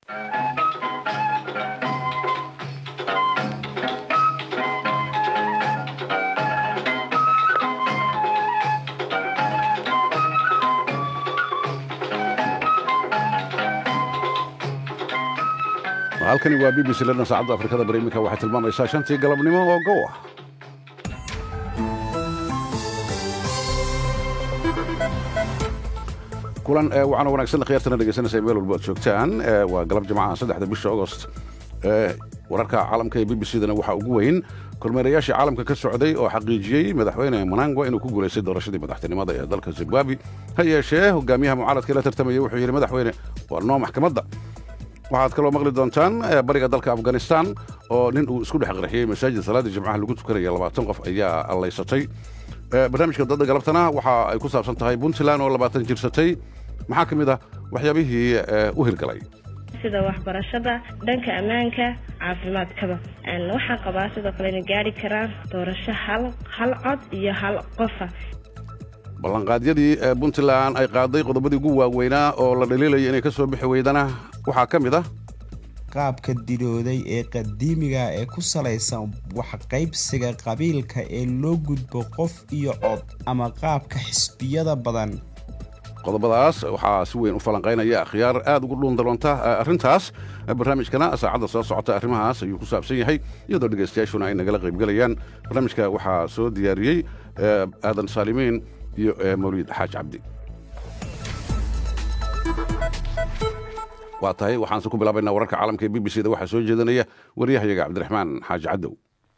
halkani waa b b c lana saacadda afrikada bari iminka waxay tilmaamaysaa shantii galabnimo oo gow ah kulan waxaana wanaagsan khiyaartana dhegeysanaysa meel walba ad joogtaan waa galab jimcaha saddexda bisha agost wararka caalamka ee b b c dana waxaa ugu weyn kormeerayaashii caalamka ka socday oo xaqiijiyey madaxweyne manangwa inuu ku guulaystay doorashadii madaxtinimada ee dalka zimbabwe ha yeeshee hogaamiyaha mucaaradka la tartamaya wuxuu yidhi madaxweyne waa noo maxkamadda waxaad kaloo maqli doontaan bariga dalka afghanistan oo nin uu isku dhex qarxiyey masaajid salaadii jimcaha lagu tukanaya labaatan qof ayaa allaysatay barnaamijka dadda galabtana waxa ay ku saabsan tahay puntland oo labaatan jirsatay maxaa ka mid ah waxyaabihii u hirgalay sida waxbarashada dhanka ammaanka caafimaadkaba waxaan qabaa sidoo kale inay gaari karaan doorasho hal hal cod iyo hal qofa ballanqaadyadii puntland ay qaaday qodobadii ugu waaweynaa oo la dhaliilaya inay ka soo bixi weydana waxaa ka mid ah qaabka dilooday ee qadiimiga ee ku salaysan waxqaybsiga qabiilka ee loo gudbo qof iyo cod ama qaabka xisbiyada badan qodobadaas waxaa si weyn u falanqaynaya akhyaar aad ugu dhuundaloonta arrintaas barnaamijkana saacadda soo socota arrimahaas ayuu ku saabsan yahay iyadoo dhegaystayaashuna ay nagala qaybgelayaan barnaamijka waxaa soo diyaariyey aadan saalimiin iyo mawliid xaaj cabdi waa tahay waxaanse ku bilaabaynaa wararka caalamka ee b b c da waxaa soo jeedanaya waryahayaga cabdiraxmaan xaaji cadow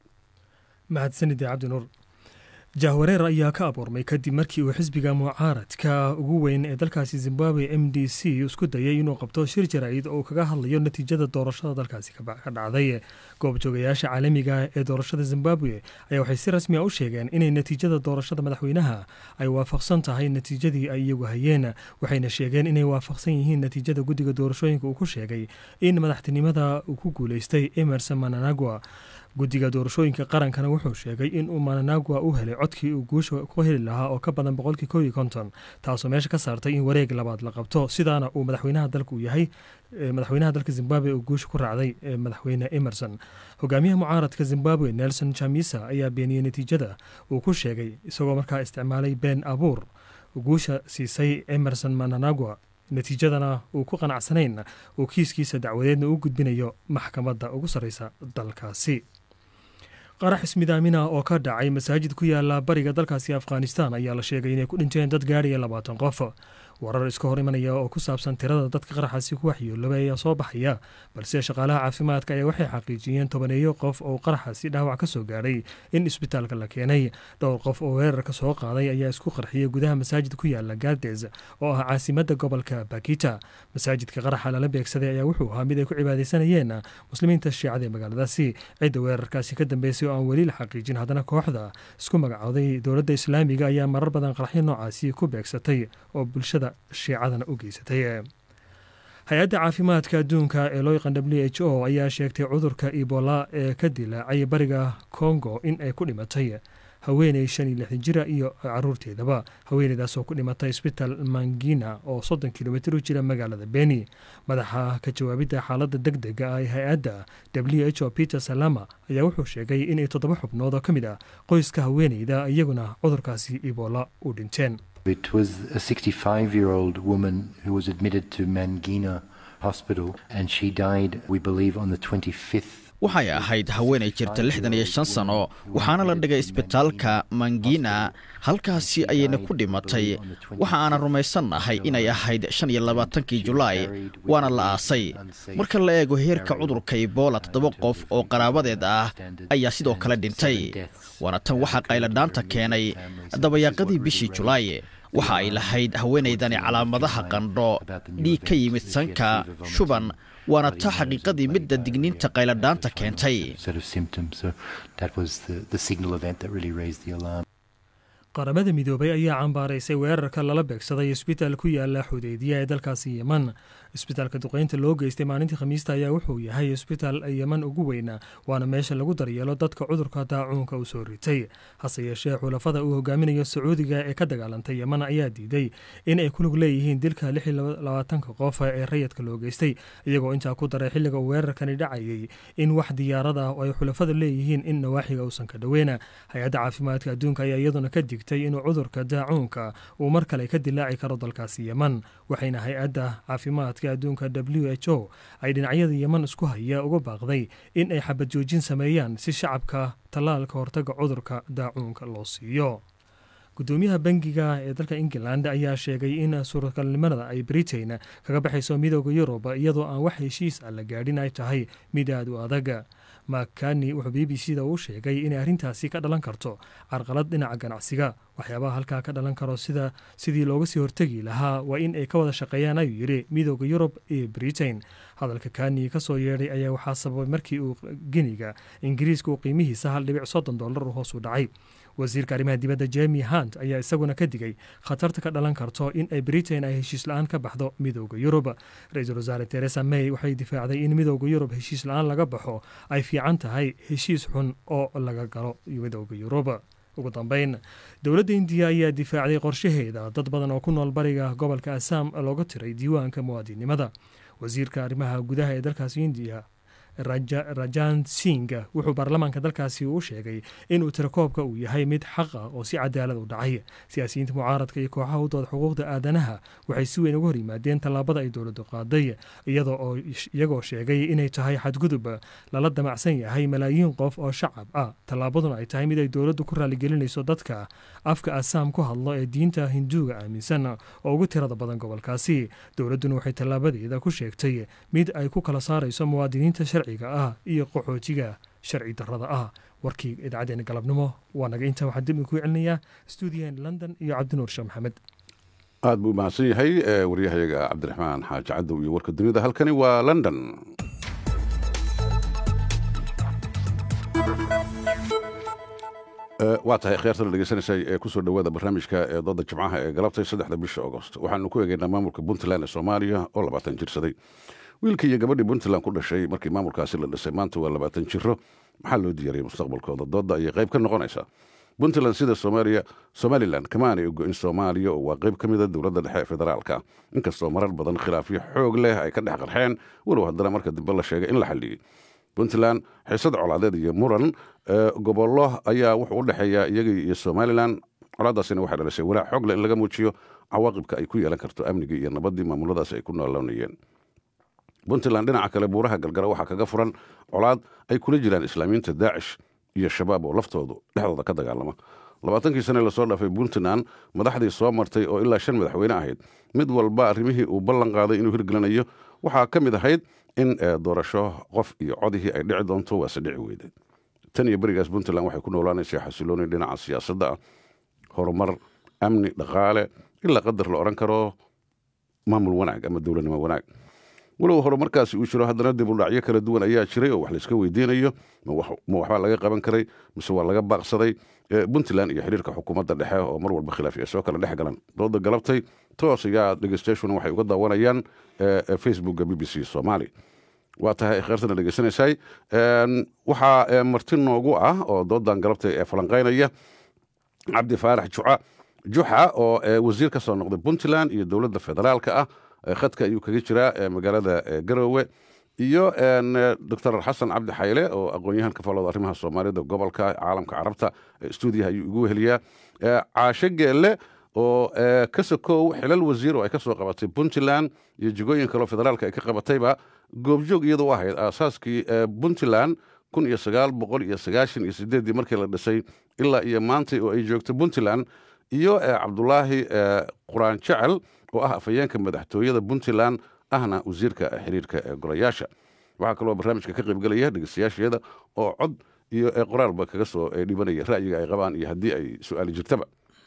mahadsanide cabdinuur jahwareer ayaa ka abuurmay kadib markii uu xisbiga mucaaradka ugu weyn ee dalkaasi zimbabwe m d c isku dayay inuu qabto shir jaraa'id oo kaga hadlayo natiijada doorashada dalkaasi ka dhacday goobjoogayaasha caalamiga ee doorashada zimbabwe ayaa waxay si rasmi a u sheegeen inay natiijada doorashada madaxweynaha ay waafaqsan tahay natiijadii ay iyagu hayeen waxayna sheegeen inay waafaqsan yihiin natiijada guddiga doorashooyinka uu ku sheegay in madaxtinimada uu ku guulaystay emerson mananagwa guddiga doorashooyinka qarankana wuxuu sheegay in uu mananagwa u helay codkii uu guusha ku heli lahaa oo ka badan boqolkii koob iyo konton taasoo meesha ka saartay in wareeg labaad la qabto sidaana uu madaxweynaha dalka uu yahay madaxweynaha dalka zimbabwe uu guusha ku raacday madaxweyne emerson hogaamiyaha mucaaradka zimbabwe nelson chamisa ayaa beeniyey natiijada uu ku sheegay isagoo markaa isticmaalay been abuur guusha siisay emerson mananagwa natiijadana uu ku qanacsanayn uu kiiskiisa dacwadeedna u gudbinayo maxkamadda ugu sarreysa dalkaasi qarax ismidaamina oo ka dhacay masaajid ku yaala bariga dalkaasi afghanistan ayaa la sheegay inay ku dhinteen dad gaadhaya labaatan qof warar iska hor imanaya oo ku saabsan tirada dadka qaraxaasi ku waxyeeloobay ayaa soo baxaya balse shaqaalaha caafimaadka ayaa waxay xaqiijiyeen tobaneeyo qof oo qaraxaasi dhaawac ka soo gaadhay in isbitaalka la keenay dhowr qof oo weerarka soo qaaday ayaa isku qarxiyey gudaha masaajid ku yaala gades oo ah caasimadda gobolka bakita masaajidka qaraxa lala beegsaday ayaa wuxuu ahaa mid ay ku cibaadaysanayeen muslimiinta shiicada ee magaaladaasi cidda weerarkaasi ka dambeysay oo aan weli la xaqiijin haddana kooxda isku magacooday dowladda islaamiga ayaa marar badan qaraxyo noocaasi ku beegsatay oo bulshada shiicadana u geysatay hay-adda caafimaadka adduunka ee loo yaqaan w h o ayaa sheegtay cudurka ebola ee ka dilaacay bariga congo in ay ku dhimatay haweeney shan iyo lixdan jira iyo caruurteedaba haweeneydaas oo ku dhimatay isbitaal mangina oo soddon kilomitr u jira magaalada beni madaxa ka jawaabidda xaaladda deg dega ah ee hay-adda w h o peter salama ayaa wuxuu sheegay inay toddoba xubnood oo ka mid ah qoyska haweeneyda iyaguna cudurkaasi ebola u dhinteen It was a 65 year old woman who was admitted to Mangina Hospital and she died, we believe, on the 25th waxay ahayd haweenay jirta lixdan iyo shan sano waxaana la dhigay isbitaalka mangina halkaasi ayayna ku dhimatay waxa aanan rumaysannahay inay ahayd shan iyo labaatankii julaay waana la aasay marka la eego heerka cudurka ebola toddoba qof oo qaraabadeed ah ayaa sidoo kale dhintay waana tan waxaa qayladhaanta keenay dabayaaqadii bishii julaay waxa ay lahayd haweenaydani calaamadaha qandho dhiig ka yimid sanka shuban waana taa xaqiiqadii midda digniinta qayladhaanta keentay qaramada midoobay ayaa cambaaraysay weerarka lala beegsaday isbitaal ku yaala xudeydiya ee dalkaasi yeman isbitaalka duqeynta loo geystay maalintii khamiista ayaa wuxuu yahay isbitaal yeman ugu weyna waana meesha lagu daryeelo dadka cudurka daacuunka u soo ritay hase yeeshee xulafada uu hogaaminayo sacuudiga ee ka dagaalantay yeman ayaa diiday in ay kulug leeyihiin dilka labaatanka qof ee rayadka loo geystay iyagoo intaa ku daray xilliga uu weerarkani dhacayay in wax diyaarada oo ay xulafada leeyihiin in nawaaxiga uusan ka dhoweyna hay-adda caafimaadka adduunka ayaa iyaduna ka digtay inuu cudurka daacuunka uu mar kale ka dilaaci karo dalkaasi yeman waxayna hay-adda caafimaadka adduunka w h o ay dhinacyada yeman isku haya uga baaqday in ay xabad joojin sameeyaan si shacabka tallaalka hortaga cudurka daacuunka loo siiyo gudoomiyaha bangiga ee dalka england ayaa sheegay in suuragalnimada ay britain kaga baxayso midooda yurub iyadoo aan wax heshiis ah la gaadhin ay tahay mid aad u adag makani wuxuu b b c da u sheegay inay arrintaasi ka dhalan karto carqalad dhinaca ganacsiga waxyaabaha halkaa ka dhalan karo sida sidii looga sii hortegi lahaa waa in ay ka wada shaqeeyaan ayuu yidhi midooda yurub iyo britain hadalka kani kasoo yeedhay ayaa waxaa sababay markii uu geniga ingiriiska uu qiimihiisa hal dhibic soddon dollar hoos u dhacay wasiirka arrimaha dibadda jemi hunt ayaa isaguna ka digay khatarta ka dhalan karto in ay britain ay heshiis la-aan ka baxdo midooda yurub ra-iisul wasaare teresa may waxay difaacday in midooda yurub heshiis la-aan laga baxo ay fiican tahay heshiis xun oo laga galo midooda yurub ugu dambeyn dowladda indiya ayaa difaacday qorshaheeda dad badan oo ku nool bariga gobolka assam looga tiray diiwaanka muwaadinimada wasiirka arrimaha gudaha ee dalkaasi indiya rajan sing wuxuu baarlamaanka dalkaasi u sheegay inuu tirakoobka uu yahay mid xaqa oo si cadaalad u dhacay siyaasiyiinta mucaaradka iyo kooxaha u dooda xuquuqda aadanaha waxay si weyn uga hor yimaadeen tallaabada ay dowladdu qaaday iyagoo sheegay inay tahay xadgudub lala damacsan yahay malaayiin qof oo shacab ah tallaabaduna ay tahay mid ay dowladdu ku raaligelinayso dadka afka asaam ku hadlo ee diinta hinduuga aaminsan oo ugu tirada badan gobolkaasi dowladduna waxay tallaabadeeda ku sheegtay mid ay ku kala saarayso muwaadiniinta sharciga ah iyo qaxoojiga sharci darrada ah warkii idaacadeena galabnimo waa naga intaa waxaan dib ku celinayaa stuudiyahen london iyo cabdinuur sheekh maxamed aad buu mahadsan yahay waryahayaga cabdiraxmaan xaaji cadow iyo warka dunida halkani waa london waa tahay khiyaarta la dhegeysanaysay ee kusoo dhowaada barnaamijka ee dooda jimcaha ee galabtay saddexda bisha agost waxaanu ku eegaynaa maamulka puntland ee soomaaliya oo labaatan jirsaday wiilkii iyo gabadhii puntland ku dhashay markii maamulkaasi la dhisay maanta waa labaatan jiro maxaa loo diyaariyay mustaqbalkooda dooda ayay qayb ka noqonaysaa puntland sida soomaaliya somalilan kama aanay ogo-in soomaaliya oo waa qayb ka mida dowladda dhexe ee federaalka inkastoo marar badan khilaafyo xoog leh ay ka dhex qarxeen walow haddana marka dambe la sheegay in la xalliyey puntland xiisad colaadeed iyo muran gobollo ayaa wuxuu u dhexeeya iyaga iyo somalilan colaadaasina waxay dhalisay walaac xoog leh in laga muujiyo cawaaqibka ay ku yeelan karto amnigii iyo nabaddii maamuladaasi ay ku nooloonayeen puntland dhinaca kale buuraha galgara waxaa kaga furan colaad ay kula jiraan islaamiyiinta daacish iyo shabaab oo laftoodu dhexdooda ka dagaalama labaatankii sane lasoo dhaafay puntland madaxdii soo martay oo ilaa shan madaxweyne ahayd mid walba arrimihii uu ballan qaaday inuu hirgelinayo waxaa ka mid ahayd in doorasho qof iyo codihii ay dhici doonto waase dhici weyday tan iyo berigaas puntland waxay ku noolaanaysaa xasilooni dhinaca siyaasadda ah horumar amni dhaqaale ilaa qadar la odhan karo maamul wanaag ama dowladnimo wanaag walow horumarkaasi uu jiro haddana dib u dhacyo kala duwan ayaa jiray oo wax layska weydiinayo ma waxbaa laga qaban karay mise waa laga baaqsaday puntland iyo xiriirka xukuumadda dhexe oo mar walba khilaaf ay soo kala dhex galan dooda galabtay toos ayaa dhegeystayaashuna waxay uga daawanayaan facebookga b b c soomaali waa tahay kheyrtana dhegeysanaysay waxaa marti noogu ah oo doodan galabtay ee falanqaynaya cabdi faarax juca juxa oo wasiir ka soo noqday puntland iyo dowladda federaalka ah khadka ayuu kaga jiraa magaalada garoowe iyo doctor xasan cabdi xayle oo aqoon-yahan ka falooda arrimaha soomaalida gobolka caalamka carabta stuudiyaha ayuu igu weheliyaa caashe geelle oo ka sokow xilal wasiir oo ay ka soo qabatay puntland iyo jigooyin kaleo federaalka ay ka qabatayba goobjoog iyada u ahayd aasaaskii puntland kun iyo sagaal boqol iyo sagaashan iyo sideeddii markii la dhisay ilaa iyo maantay oo ay joogto puntland iyo cabdulaahi quraan jecel oo ah afhayeenka madaxtooyada puntland ahna wasiirka xiriirka ee golayaasha waxaa kaloo barnaamijka ka qaybgelaya dhegeystayaasheeda oo cod iyo qoraalba kaga soo dhibanaya ra'yiga ay qabaan iyo haddii ay su-aali jirtaba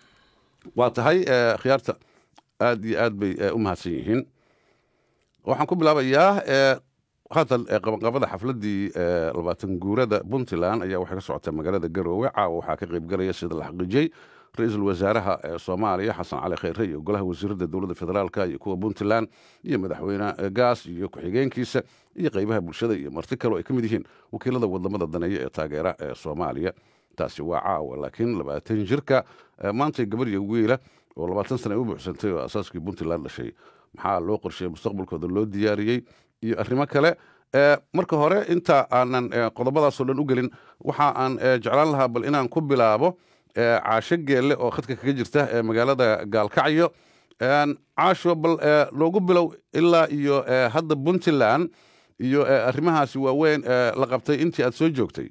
waa tahay khiyaarta aad iyo aad bay u mahadsan yihiin waxaan ku bilaabayaa haatan qabanqabada xafladdii labaatan guurada puntland ayaa waxay ka socotay magaalada garoowe caawa waxaa ka qaybgalaya sida la xaqiijiyey ra-iisul wasaaraha soomaaliya xasan cali khayre iyo golaha wasiirada dowladda federaalka iyo kuwa puntland iyo madaxweyne gaas iyo ku-xigeenkiisa iyo qeybaha bulshada iyo marti kale oo ay ka mid yihiin wakiilada wadamada daneeya ee taageera ee soomaaliya taasi waa caawa laakiin labaatan jirka maantay gabar iyo wiila oo labaatan sana ay u buuxsantay oo asaaskii puntland dhashay maxaa loo qorsheeyey mustaqbalkooda loo diyaariyey iyo arrimo kale marka hore inta aanan qodobadaasoo dhan u gelin waxa aan jeclaan lahaa bal inaan ku bilaabo caasho geelle oo khadka kaga jirta ee magaalada gaalkacyo caasho bal loogu bilow ilaa iyo hadda puntland iyo arrimahaasi waaweyn la qabtay intii aad soo joogtay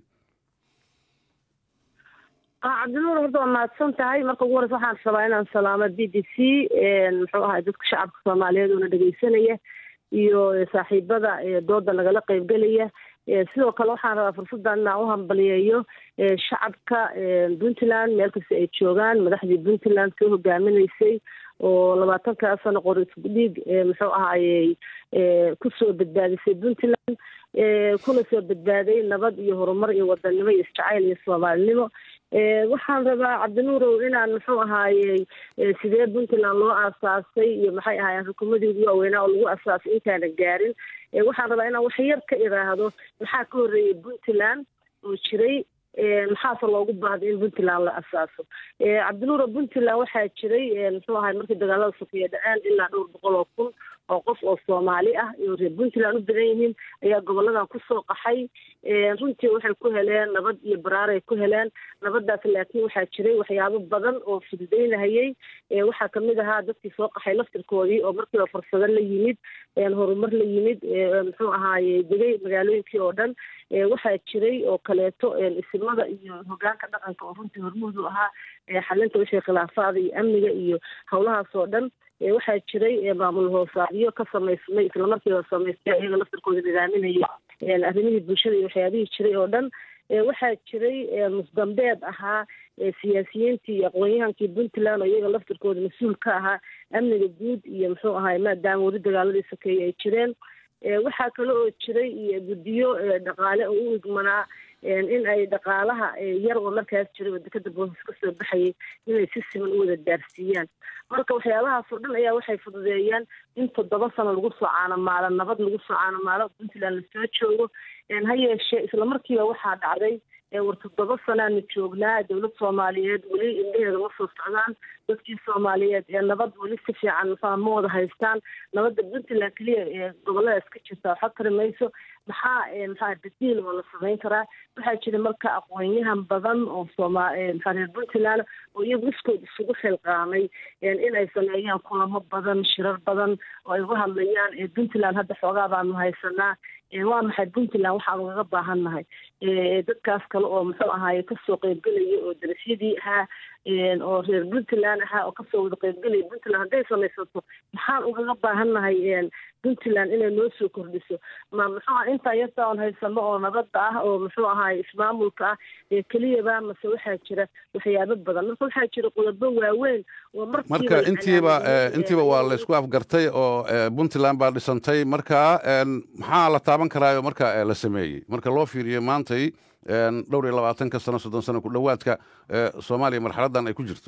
cabdinuur horta waa mahadsan tahay marka ugu horeysa waxaan rabaa inaan salaamo b b c muxuu ahay dadka shacabka soomaaliyeed oona dhegeysanaya iyo saaxiibada dooda nagala qeybgelaya sidoo kale waxaan rabaa fursaddan inaan u hambaliyeeyo shacabka puntland meel kasta ay joogaan madaxdii puntland soo hogaaminaysay oo labaatankaa sano qori isku dhiig muxuu ahayey kusoo badbaadisay puntland kuna soo badbaaday nabad iyo horumar iyo wadanimo iyo isjacayl iyo soomaalinimo waxaan rabaa cabdinuurow inaan muxuu ahaayey sidee puntland loo aasaasay iyo maxay ahaayeen xukuumadii ugu waaweynaa oo lagu asaasay intaana gaarin waxaan rabaa inaan wax yar ka iraahdo maxaa ka horreeyay puntland oo jiray maxaase loogu baahday in puntland la asaaso cabdinuuro puntland waxaa jiray muxuu ahay markii dagaalada sofiya dhaceen ilaa dhowr boqol oo kun oo qof oo soomaali ah iyo reer puntland u badan yihiin ayaa goboladan kusoo qaxay runtii waxay ku heleen nabad iyo baraaray ku heleen nabadaas laakiin waxaa jiray waxyaabo badan oo fududeynahayey waxaa kamid ahaa dadkii soo qaxay laftirkoodii oo markiiba fursado la yimid horumar la yimid muxuu ahaaye degay magaalooyinkii oo dhan waxaa jiray oo kaleeto isimada iyo hogaanka dhaqanka oo runtii hormuudu ahaa xalinta wixii khilaafaada iyo amniga iyo howlahaas oo dhan waxaa jiray maamul hoosaadyo ka samaysmay islamarkiiba samaystay iyaga laftirkooda nidaaminaya arrimihii bulshada iyo waxyaabihii jiray oo dhan waxaa jiray musdambeed ahaa siyaasiyiintii iyo aqoon-yahankii puntland oo iyaga laftirkooda mas-uul ka ahaa amniga guud iyo muxuu ahay maadaama weli dagaaladii sokeeye ay jireen waxaa kale oo jiray iyo guddiyo dhaqaale oo u igmanaa in ay dhaqaalaha yar oo markaas jiray oo dekada boosas kasoo baxayay inay si siman u wada gaarsiiyaan marka waxyaabahaas oo dhan ayaa waxay fududeeyaan in toddoba sano lagu soo caanamaalo nabad lagu soo caanamaalo puntland lasoo joogo ha yeeshee islamarkiiba waxaa dhacday war toddoba sanaanu joognaa dowlad soomaaliyeed weli indheheeda ma soo socdaan dadkii soomaaliyeed ee nabad weli si fiican ma ma wada haystaan nabadda puntland keliya ee goboladaas ka jirta waxa tari mayso maxaa maxaa badiil oo la samayn karaa waxaa jira marka aqoon-yahan badan oo sooma maxaa reer puntland oo iyagu iskood isugu xilqaamay in ay sameeyaan kulamo badan shirar badan oo ay uga hadlayaan puntland hadda xoogaa baanu haysanaa waa maxay puntland waxaanu kaga baahannahay dadkaas kale oo muxuu ahaaye kasoo qeybgelaya oo darasyadii ahaa oo reer puntland ahaa oo kasoo wada qeybgelaya puntland hadday samaysato maxaan ugaga baahannahay puntland inay noo soo kordhiso ma muxuu aha intaa yarta oon haysano oo nabadda ah oo muxuu ahaay ismaamulka ah ee keliyaba mase waxaa jira waxyaabo badan marka waxaa jira qodobo waaweyn oo marka intiiba intiiba waa laysku afgartay oo puntland baa dhisantay marka maxaa la taaban karaayo marka la sameeyey marka loo fiiriyo maantay dhowr iyo labaatanka sano soddon sano ku dhowaadka soomaaliya marxaladdan ay ku jirto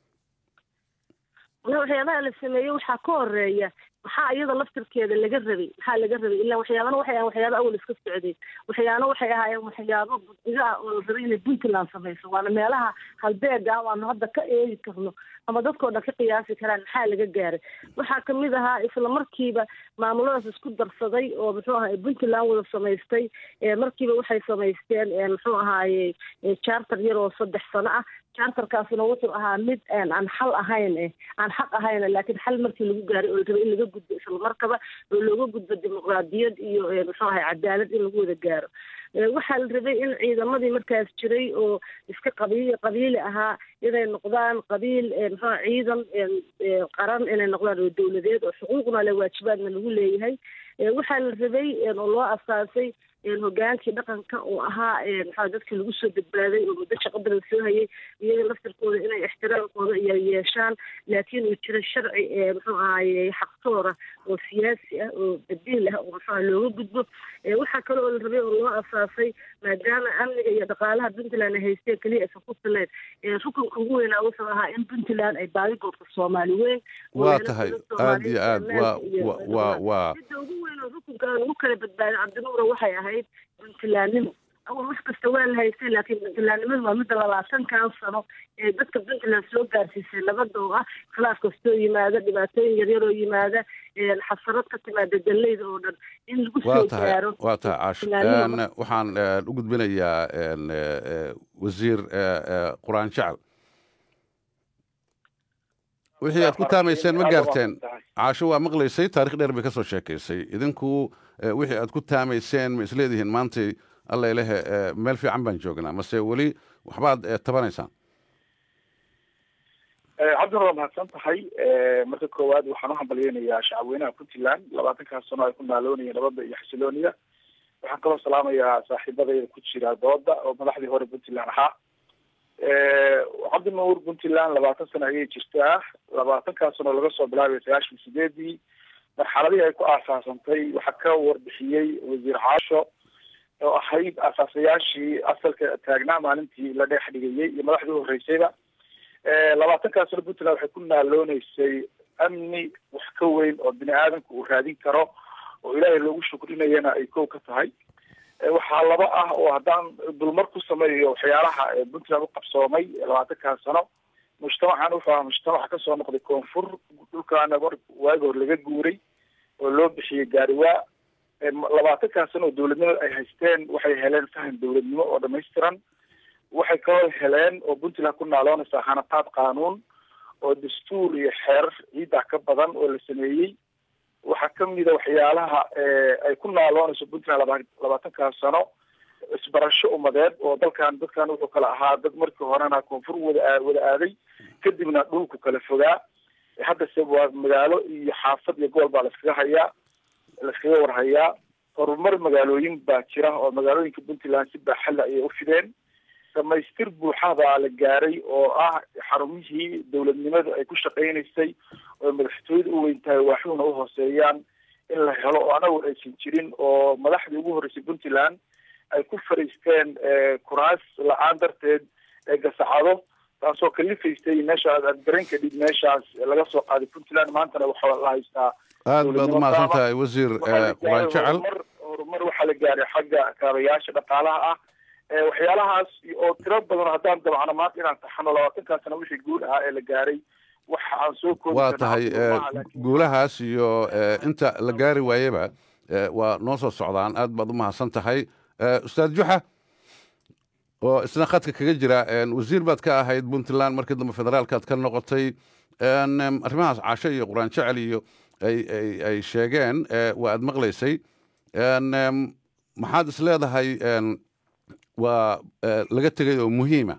waxyaabaha la sameeyey waxaa ka horeeya maxaa iyada laftirkeeda laga rabay maxaa laga rabay ilaa waxyaabana waxay ahayen waxyaaba awal iska socday waxyaana waxay ahaayeen waxyaabo guddiga ah oo la rabay inay puntland samayso waana meelaha halbeega ah waanu hadda ka eegi karno ama dadkao dhan ka qiyaasi karaan maxaa laga gaaray waxaa kamid ahaa isla markiiba maamuladaas isku darsaday oo muxuu ahaay puntland wada samaystay markiiba waxay samaysteen muxuu ahaaye charter yar oo saddex sano ah charterkaasna wuxuu ahaa mid aan xal ahayn eh aan xaq ahayn laakiin xal markii lagu gaaray oo la rabay in laga gudbo islamarkaba oo looga gudbo dimuqraadiyad iyo muxuu ahay cadaalad in lagu wada gaaro waxaa la rabay in ciidamadii markaas jiray oo iska qabiil qabiili ahaa inay noqdaan qabiil muxuu ciidan qaran inay noqdaan oo dowladeed oo xuquuqna le waajibaadna lagu leeyahay waxaa la rabay oo loo asaasay hogaankii dhaqanka oo ahaa maxaa dadkii lagu soo badbaaday oo muddo shaqo badan soo hayay iyaga laftirkooda inay ixtiraamkooda iyo yeeshaan laakiin uu jiro sharci muxuu ahaye xaqtoora oo siyaasi ah oo badiil ah oo muxuu looga gudbo waxaa kale oo la rabay oo loo asaasay maadaama amniga iyo dhaqaalaha puntland ay haysteen keliya aysan ku filayn rukunka ugu weynaa wuxuu ahaa in puntland ay baadigoodka soomaali weyn waa tahay aad iyo aad waa waa waa midda ugu weyn oo rukunka aan ugu kala badbaadin cabdinuura waxay ahayd puntlandnimo awal wax kasta waa la haystay laakiin puntlandnimadu waa midda labaatankan sano ee dadka puntland soo gaarsiisay nabada oo ah khilaaf kastoo yimaada dhibaatooyin yaryar oo yimaada xasarad ka timaada daleyda oo dhan in lagu waa soo tahay gaaro waa tahay caash Puntlandnimo. waxaan u gudbinayaa wasiir quraan jecel wixii aad ku taamayseen ma gaarteen caasho waa maqlaysay taarikh dheer bay ka soo sheekaysay idinku eh, wixii aad ku taamayseen ma isleedihiin maantay alla ilahe eh, meel fiican baan joognaa mase weli waxbaad eh, tabanaysaan cabdina waa mahadsan tahay marka koowaad waxaan u hambalyeynayaa shacabweynaha puntland labaatankaas sano ay ku naaloonayeen nabadda iyo xasilooniya waxaan kaloo salaamayaa saaxiibadayda ku jira dooda oo madaxdii hore puntland ahaa cabdinuur puntland labaatan sano ayay jirtaa labaatankaas sano laga soo bilaabay sagaashan sideedii marxaladihii ay ku aasaasantay waxaa ka warbixiyey wasiir caasho oo ahayd aasaasayaashii asalka taagnaa maalintii la dheex dhigayey iyo madaxdii horreysayba labaatankaas sano puntland waxay ku naalooneysay amni wax ka weyn oo bini aadamka uu raadin karo oo ilaahay loogu shukrinayana ay kow ka tahay waxaa laba ah oo haddaan dulmar ku sameeyo waxyaalaha ee puntland u qabsoomay labaatankaas sano mujtamacan wuxuu ahaa mujtamaca kasoo noqday koonfur dhulkaana mar waagi hor laga guuray oo loo bixiyey gaariwaa labaatankaas sano oo dowladnimada ay haysteen waxay heleen faham dowladnimo oo dhamaystiran waxay kaloo heleen oo puntland ku naaloonaysaa hanataad qaanuun oo dastuur iyo xeerar ciidda ka badan oo la sameeyey waxaa kamida waxyaalaha ay ku naaloonayso puntland laba labaatankaas sano isbarasho umadeed oo dalkan dadkan wuxuu kala ahaa dad markii horena koonfur wada wada aaday kadibna dhulku kala fogaa haddase waa magaalo iyo xaafad iyo gobol baa laiskaga hayaa laiskaga warhayaa horumar magaalooyin baa jira oo magaalooyinka puntland si baaxadla ayay u fideen dhamaystir buuxa baa la gaaray oo ah xarumihii dowladnimadu ay ku shaqaynaysay oo madaxtooyada u weyn tahay waaxuhuna u hooseeyaan in la helo oo anagu aysan jirin oo madaxdii ugu horreysay puntland ay ku fariisteen kuraas la-aan darteed ee gasacado taasoo kalifaysay meesha aad garan kadhib meeshaas laga soo qaaday puntland maantana waxaa la haystaa aad baad u mahadsan tahay wasiir quraan jecel horumar waxaa la gaaray xagga kaabayaasha dhaqaalaha ah waxyaalahaas oo tiro badan haddaan dabcno maanta inaan taxano labaatankaa sana wixii guul ahaa ee la gaaray waxa aan soo koobi waa tahay guulahaas iyo inta la gaari waayeba waa noo soo socdaan aad baad u mahadsan tahay ustaad juxa oo isna khadka kaga jira wasiir baad ka ahayd puntland markii dambe federaalkaad ka noqotay arrimahaas caasho iyo quraan jecel iyo ay ay ay sheegeen waa aad maqlaysay maxaad is leedahay waa laga tegay oo muhiima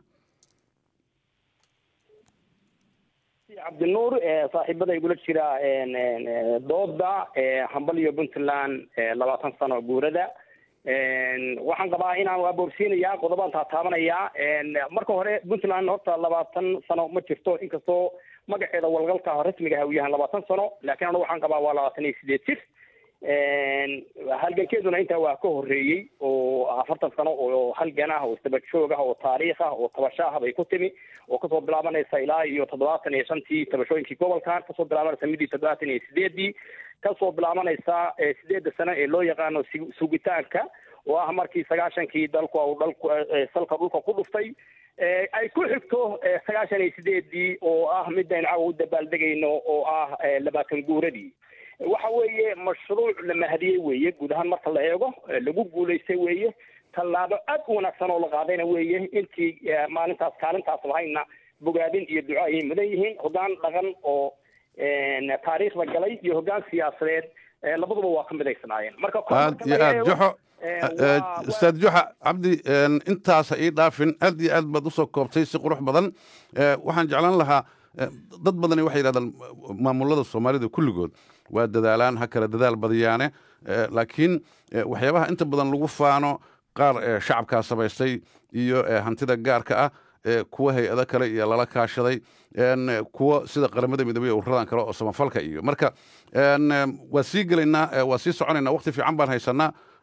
cabdinuur saaxiibada igula jira dooda hambal iyo puntland labaatan sano guurada waxaan qabaa inaan waaboorsiinayaa qodobaan taataabanayaa marka hore puntland horta labaatan sano ma jirto inkastoo magaceeda walgalka rasmiga ah uu yahay labaatan sano laakiin anigu waxaan qabaa waa labaatan iyo sideed jir halgankeeduna intaa waa ka horreeyey oo afartan sano oo halgan ah oo isdabajoog ah oo taariikh ah oo tabasho ah bay ku timi oo kasoo bilaabanaysa ilaa iyo toddobaatan iyo shantii tabashooyinkii gobolkan kasoo bilaabanaysa midii toddobaatan iyo sideedii kasoo bilaabanaysa sideedda sano ee loo yaqaano sugitaanka oo ah markii sagaashankii dalku u dhalku salka dhulka ku dhuftay ay ku xigto sagaashan iyo sideedii oo ah midaynu cawa u dabaaldegayno oo ah labaatan guuradii waxa weeye mashruuc la mahadiyey weeye guud ahaan marka la eego lagu guulaystay weeye tallaabo aad u wanaagsan oo la qaadayna weeye intii maalintaas kaalintaas lahayna bogaadin iyo duco ayay mudan yihiin hoggaan dhaqan oo taariikhda galay iyo hoggaan siyaasadeed labaduba waa ka midaysnaayeen marka aad iyo aad joxo ustaad juxa cabdi intaasa ii dhaafin aad iyo aad baad usoo koobtay si qurux badan waxaan jeclaan lahaa dad badani waxay yidhahdaan maamulada soomaalida kulligood waa dadaalaan ha kale dadaal badiyaane laakiin waxyaabaha inta badan lagu faano qaar shacabkaa samaystay iyo hantida gaarka ah kuwa hay-ado kale iyo lala kaashaday kuwa sida qaramada midoobey ururadan kale oo samafalka iyo marka waa sii gelaynaa waa sii soconaynaa waqti fiican baan haysanaa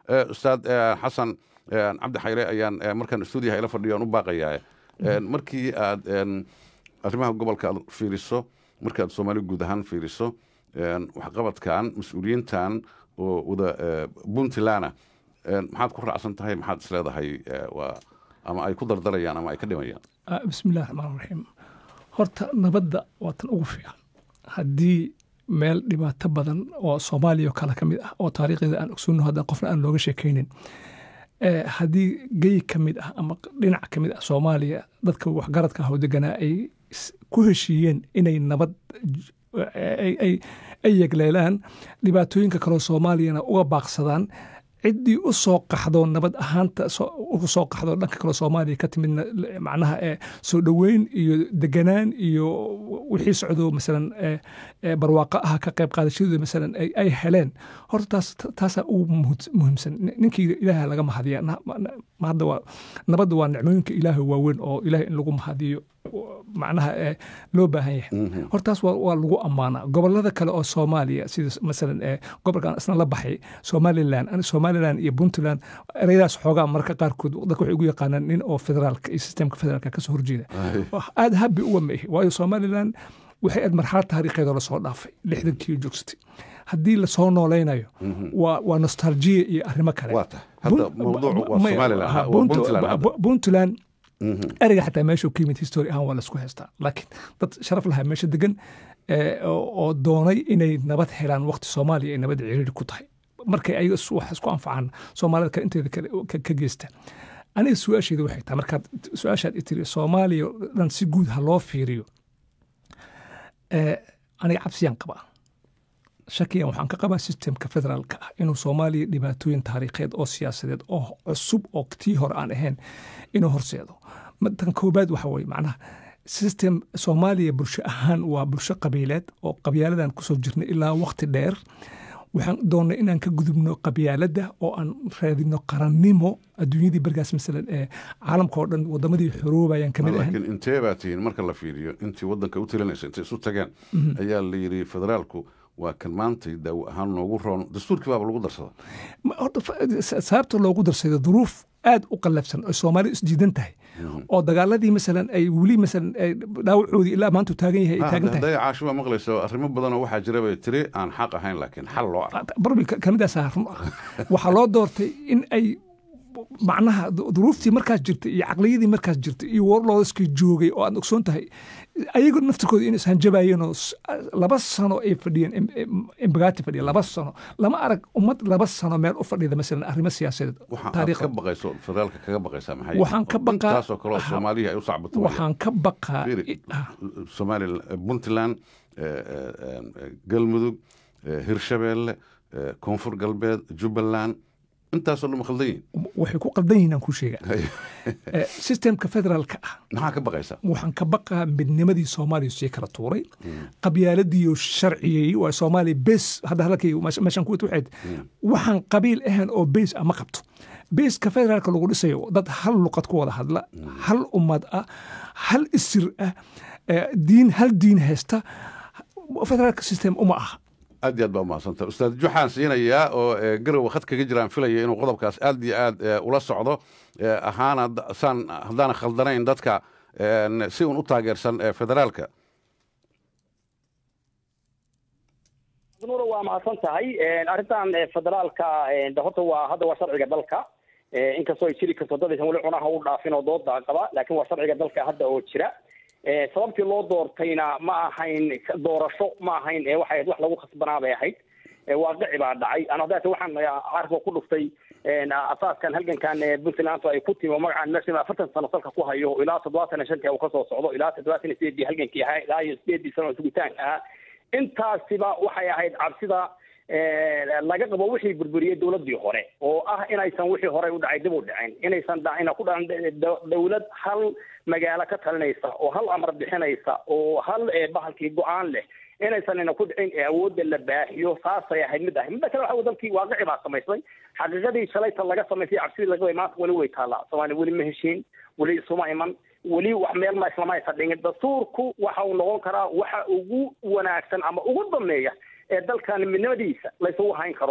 ustaad xasan cabdi xayre ayaan markaan stuudiyaha ila fadhiyo aan u baaqayaa markii aad arrimaha gobolka aad fiiriso markaad soomaali guud ahaan fiiriso waxqabadkan mas-uuliyiintan oo wada puntlandna maxaad ku raacsan tahay maxaad is leedahay waa ama ay ku dardarayaan ama ay ka dhimayaan bismillahi raxmaan raxiim horta nabadda waa tan ugu fiican haddii meel dhibaato badan oo soomaaliya oo kale ka mid ah oo taariikhdeeda aan ogsoonno haddaan qofna aan looga sheekaynin haddii gey ka mid ah ama dhinac ka mid ah soomaaliya dadka waxgaradka ah oo deganaa ay ku heshiiyeen inay nabad ay yegleelaan dhibaatooyinka kaleo soomaaliyana uga baaqsadaan ciddii u soo qaxdo nabad ahaanta u soo qaxdo dhanka kaleo soomaaliya ka timidna macnaha soo dhoweyn iyo deganaan iyo wixii socdo masalan barwaaqo ah ka qayb qaadashadooda masalan ay heleen horta taas taasaa ugu muhiimsan ninkii ilaaha laga mahadiya hadda waa nabadda waa nicmooyinka ilaaha waaweyn oo ilaahay in lagu mahadiyo macnaha loo baahan yahay hortaas waa lagu ammaanaa gobolada kale oo soomaaliya sida masalan gobolkan isna la baxay somalilan somalilan iyo puntland ereyadaas xoogaa marka qaarkood dadka waxay ugu yaqaanaan nin oo federaalka iyo sistemka federaalka kasoo horjeeda aada habbi uga meehi waayo somalilan waxay aad marxalad taariikheedoo lasoo dhaafay lixdankii joogsatay haddii lasoo noolaynayo waa nostaljiya iyo arrimo kale puntland ereyga xataa meesha ka yimid history ahaan waa laisku haystaa laakiin dad sharaf lahaa meesha degan oo doonay inay nabad helaan waqti soomaaliya ay nabad ciriiri ku tahay markay ayaga wax isku anfacaan soomaalida kale inteeda kale ka geysta aniga su-aasheeda waxay tahay markaad su-aashaad itiri soomaaliya dhan si guud ha loo fiiriyo aniga cabsiyaan qabaa shakiyan waxaan ka qabaa sistemka federaalka ah inuu soomaaliya dhibaatooyin taariikheed oo siyaasadeed oo cusub oo tii hore aan ahayn inuu horseedo tan koobaad waxa weye macnaha system soomaaliya bulsho ahaan waa bulsho qabiileed oo qabyaaladan kusoo jirnay ilaa waqti dheer waxaan doonnay inaan ka gudubno qabyaaladda oo aan raadino qarannimo adduunyadii bergaas masalan ee caalamka oo dhan wadamadii xoroobayaan kamid ahayn laakiin intee baa tihiin marka la fiiriyo intii waddanka u talinaysa intay isu tageen ayaa la yidhi federaalku waa kan maantay daawo ahaan noogu roon dastuurkii baaba lagu darsada horta sababta loogu darsado duruuf aad u qallafsan oo soomaalidu isdiidan tahay oo dagaaladii masalan ay weli masalan dhaawacoodii ilaa maanta taagan yahay ay taagan tahay hadday caashiba maqlayso arrimo badanoo waxaa jira bay tiri aan xaq ahayn laakiin xal loo arko barbi kamidaasaa run ah waxaa loo doortay in ay macnaha duruuftii markaas jirtay iyo caqliyadii markaas jirtay iyo warloodaskii joogay oo aad ogsoon tahay ayago naftirkooda in ishanjabayeenoo laba sano ay fadhiyeen embagaati fadhiya laba sano lama arag ummad laba sano meel u fadhida masalan arrimo siyaasadeed waxaan ka baqayso federaalka kaga baqaysaa maxay waxaan ka baqaa taasoo kaleo soomaaliya ay u sacbato waxaan ka baqaa somaliland puntland galmudug hirshabeelle koonfur galbeed jubbaland intaasoo dhan ma khaldan yihin waxay ku qaldan yihin aan ku sheega sistemka federaalka ah maxaa ka baqaysa waxaan ka baqaa midnimadii soomaaliya sii kala tuuray qabyaaladiiyo sharciyey waa soomaaliya bes hadda halkay meeshaan kuwit waxayd waxaan qabiil ahayn oo bes ah ma qabto beeska federaalka lagu dhisayo dad hal luqad ku wada hadla hal ummad ah hal isir ah diin hal diin haysta federaalka system uma aha aad iyo aad baa umahadsanta ustaad juxaan siinayaa oo garowa khad kaga jiraan filaya inuu qodobkaas aad iyo aad ula socdo ahaana saan haddaana khaldanayn dadka si uun u taageersan federaalka nuura waa mahadsan tahay arrintan federaalka horta waa hadda waa sharciga dalka inkastoo ay jiri karto dad aysan weli cunaha u dhaafin oo dooda qaba laakiin waa sharciga dalka hadda oo jira sababtii loo doortayna ma ahayn doorasho ma ahayn waxay ahayd wax lagu khasbanaa bay ahayd waaqici baa dhacay ana haddaate waxaan carabka ku dhuftay asaaskan halgankan puntland ay ku timi oo magacaan meesha afartan sano salka ku hayo ilaa toddobaatan iyo shantii uu kasoo socdo ilaa toddobaatan iyo sideedii halgankii ahaa ilaa iyo sideedii sano sugitaanka ahaa intaasiba waxay ahayd cabsida laga qabo wixii burburiyey dowladii hore oo ah inaysan wixii hore u dhacay dib u dhicin inaysan dhacina ku dhacan dowlad hal magaalo ka talinaysa oo hal amar bixinaysa oo hal bahalkii go-aan leh inaysan ina ku dhicin ee awoodda la baahiyo saasay ahayd mid ahayd midda kale waxa dalkii waaqici baa samaysay xaqiiqadii shalayta laga samaysay cabsidii laga way maanta weli way taallaa soomaaliya weli ma heshiin weli isuma iman weli wax meel ma islama aysan dhigin dastuurku waxa uu noqon karaa waxa ugu wanaagsan ama ugu dameeya ee dalkan midnimadiisa laysugu hayn karo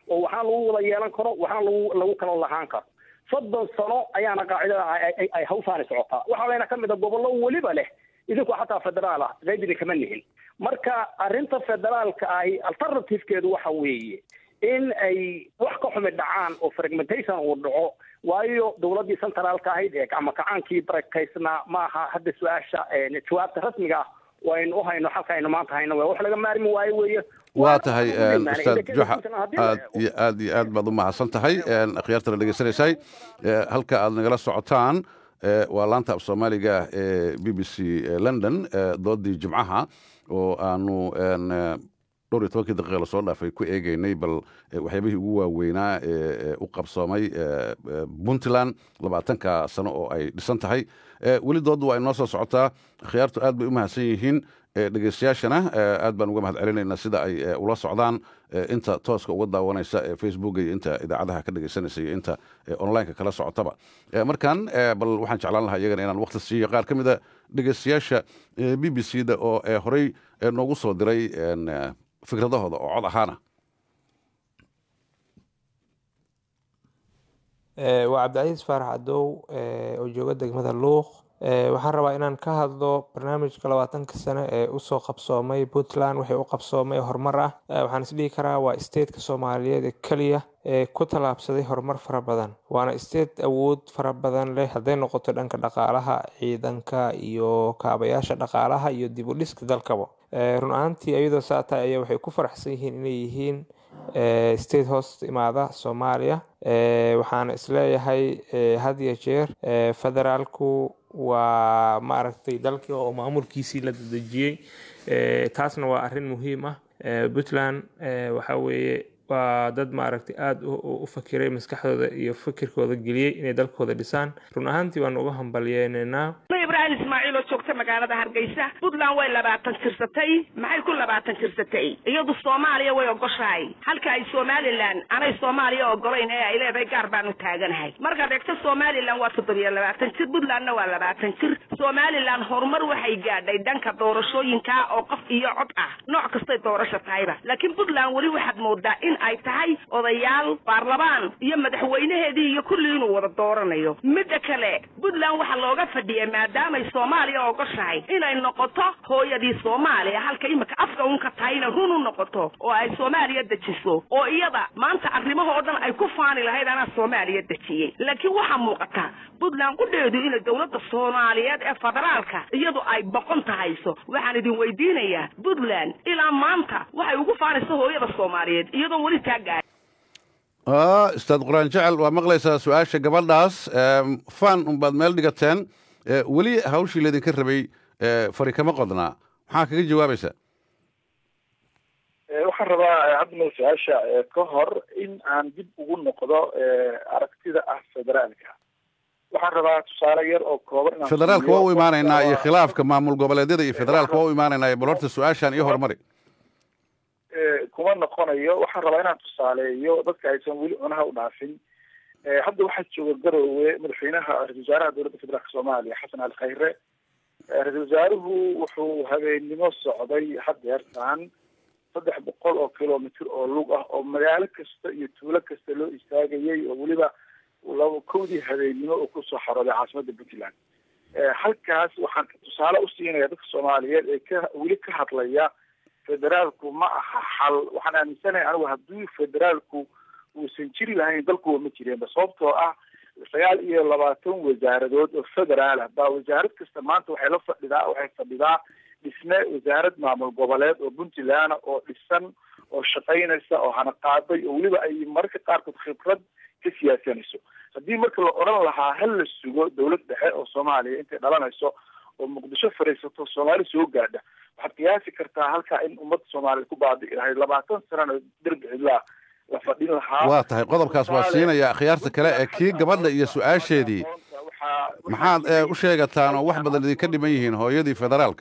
oo waxna lagu wada yeelan karo waxna lagu lagu kala lahaan karo soddon sano ayaana qaacidada ay hawshaani socotaa waxaa layna ka mid a gobollo weliba leh idinku xataa federaal ah qaybidi kama nihin marka arrinta federaalka ahi alternativekeedu waxa weeye in ay wax ka xumi dhacaan oo fragmentation uu dhaco waayo dowladdii centraalka ahayd ee ama kacaankii barakaysnaa maaha hadda su-aasha jawaabta rasmiga ah oo aynu u hayno xalka aynu maanta hayno wax laga maarmi waayo weeye waa tahay ustaad juxa aad iyo aad iyo aad baad u mahadsan tahay akhyaartana dhegeysanaysay halka aad nagala socotaan waa laanta af soomaaliga ee b b c london doodii jimcaha oo aanu dhowr iyo tobankii daqiiqa lasoo dhaafay ku eegeynay bal waxyaabihii ugu waaweynaa ee u qabsoomay puntland labaatanka sano oo ay dhisan tahay weli dooddu waa inoo soo socotaa akhyaartu aad bay u mahadsan yihiin dhegeystayaashana aad baan uga mahad celinaynaa sida ay ula socdaan inta tooska uga daawanaysa ee facebooka iyo inta idaacadaha ka dhegeysanaysa iyo inta onlineka kala socotaba markan bal waxaan jeclaan lahaa iyagana inaan wakti siiyo qaar ka mida dhegeystayaasha b b c da oo horey noogu soo diray fikradahooda oo cod ahaana waa cabdicasiis faarax cadow oo jooga degmada luuq waxaan rabaa inaan ka hadlo barnaamijka labaatanka sane ee usoo qabsoomay puntland wixii u qabsoomay horumar ah waxaan isdhihi karaa waa stateka soomaaliyeed ee keliya ee ku tallaabsaday horumar fara badan waana state awood fara badan leh hadday noqoto dhanka dhaqaalaha ciidanka iyo kaabayaasha dhaqaalaha iyo dib u dhiska dalkaba run ahaantii iyadoo saata ayaa waxay ku faraxsan yihiin inay yihiin state host imaada soomaaliya waxaana isleeyahay had iyo jeer federaalku waa maaragtay dalkii oo maamulkiisii la dadejiyey taasna waa arrin muhiim ah puntland waxa weeye waa dad maaragtay aada u fakiray maskaxdooda iyo fikirkooda geliyey inay dalkooda dhisaan run ahaantii waanu uga hambalyeynanaa ibrahim ismaaciil oo joogta magaalada hargeysa puntland way labaatan jirsatay maxay ku labaatan jirsatay iyadu soomaaliya way ogoshahay halka ay somalilan anay soomaaliya ogolayn ee ay leedahay gaar baanu taaganahay markaad eegto somalilan waa toddobiyo labaatan jir puntlandna waa labaatan jir somalilan horumar waxay gaadhay dhanka doorashooyinka oo qof iyo cod ah nooc kastay doorasho tahayba laakiin puntland weli waxaad moodaa in ay tahay odayaal baarlamaan iyo madaxweynaheedii iyo kulli inuu wada dooranayo midda kale puntland waxaa looga fadhiyay maadaamay soomaaliya ogoshahay inay noqoto hooyadii soomaaliya halka imika afka unka tahayna run u noqoto oo ay soomaaliya dejiso oo iyada maanta arrimahoo dhan ay ku faani lahayd anaa soomaaliya dejiyey laakiin waxaa muuqata puntland qudheedu inay dowladda soomaaliyeed ee federaalka iyadu ay boqon tahayso waxaan idin weydiinayaa puntland ilaa maanta waxay ugu faanaysa hooyada soomaaliyeed iyadoon weli taa gaadhin ustaad quraan jecel waa maqlaysaa su-aasha gabadhaas fan unbaad meel dhigateen weli hawshii laydinka rabay fari kama qodnaa maxaa kaga jawaabaysaa waxaan rabaa hadna su-aasha ka hor in aan dib ugu noqdo aragtida ah federaalka waxaan rabaa tusaale yar oo kooban federaalka waa u imaanaynaa iyo khilaafka maamul goboleedyada iyo federaalka waa u imaanaynaa bal horta su-aashan iyo horumari kuma noqonayo waxaan rabaa inaan tusaaleeyo dadka aysan weli cunaha u dhaafin hadda waxaa jooga garowe madaxweynaha ra-isul wasaaraha dowladda federaalka soomaaliya xasan ali khayre ra-isul wasaaruhu wuxuu habeennimo socday hadeertaan saddex boqol oo kilomitr oo lug ah oo magaalo kasta iyo tuulo kasta loo istaagayay oo weliba laba kowdii habeennimo oo kusoo xarooday caasimada puntland halkaas waxaan tusaale u siinaya dadka soomaaliyeed ee ka weli ka hadlaya federaalku ma aha xal waxaan aaminsanahay anigu haddii federaalku uusan jiri lahayn dalkuwa ma jireenba sababtoo ah sagaal iyo labaatan wasaaradood oo federaal ah baa wasaarad kasta maanta waxay la fadhidaa waxay fadhidaa dhisne wasaarad maamul goboleed oo puntland oo dhisan oo shaqaynaysa oo hana qaaday oo weliba ay mararka qaarkood khibrad ka siyaasanayso haddii marka la odhan lahaa hal la sugo dowlad dhexe oo soomaaliya intay dhalanayso oo muqdisho fadhiisato soomaali soo gaadha waxaad qiyaasi kartaa halkaa in ummadda soomaaliya ku baadi'i lahayd labaatan sanana derbi cidlaa la fadhin lahaa waa tahay qodobkaas waa siinaya akhyaarta kale ee kii gabadha iyo su-aasheedii maxaad u sheegataan oo wax badan idinka dhiman yihiin hooyadii federaalka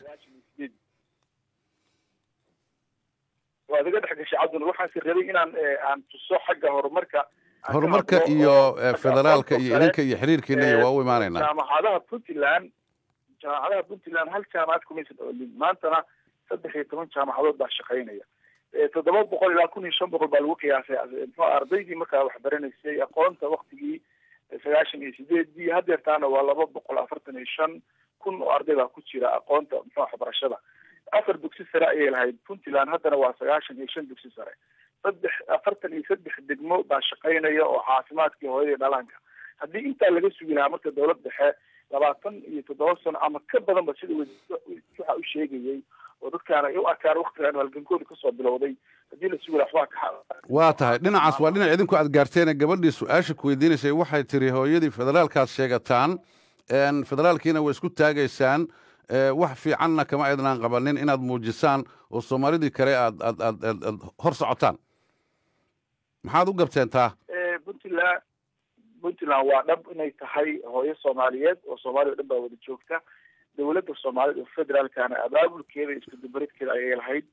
waad iga dhex gashay cabdinur waxaanse rabay inaan aan tuso xagga horumarka horumarka iyo federaalka iyo idinka iyo xiriirkiina iyo waa u imaanaynaa jaamacadaha puntland jaamacadaha puntland hal jaamacad kumaysan oolin maantana saddex iyo toban jaamacadood baa shaqaynaya toddoba boqol ilaa kun iyo shan boqol baa lagu qiyaasay muxuu ardaydii markaa wax baranaysay aqoonta waktigii sagaashan iyo sideedii hadeertaana waa laba boqol afartan iyo shan kun oo arday baa ku jira aqoonta muxuu waxbarashada afar dugsi sare ayay lahayd puntland haddana waa sagaashan iyo shan dugsi sare saddex afartan iyo saddex degmo baa shaqaynaya oo caafimaadkii hooyadii dhalaanka haddii intaa laga sugi lahaa marka dowlad dhexe labaatan iyo toddoba sano ama ka badanba sida waxa u sheegayay oo dadkaana ay u arkaan waktigaan halgankooda kasoo bilowday haddii la sugi lahaa waxbaa ka waa tahay dhinacaas waa dhinac idinku aad gaarteene gabadhii su-aasha ku weydiinaysay waxay tiri hooyadii federaalkaad sheegataan federaalkiina way isku taagaysaan wax fiicanna kama aydnaan qabanin inaad muujisaan oo soomaalidii kale aad aad aad aad aad hor socotaan maxaad u gabteen taa puntland puntland waa dhab inay tahay hooyo soomaaliyeed oo soomaaliya o dhan baa wada joogta dowladda soomaaliyed oo federaalkana abaabulkeeda iyo iskudubaridkeeda ayay lahayd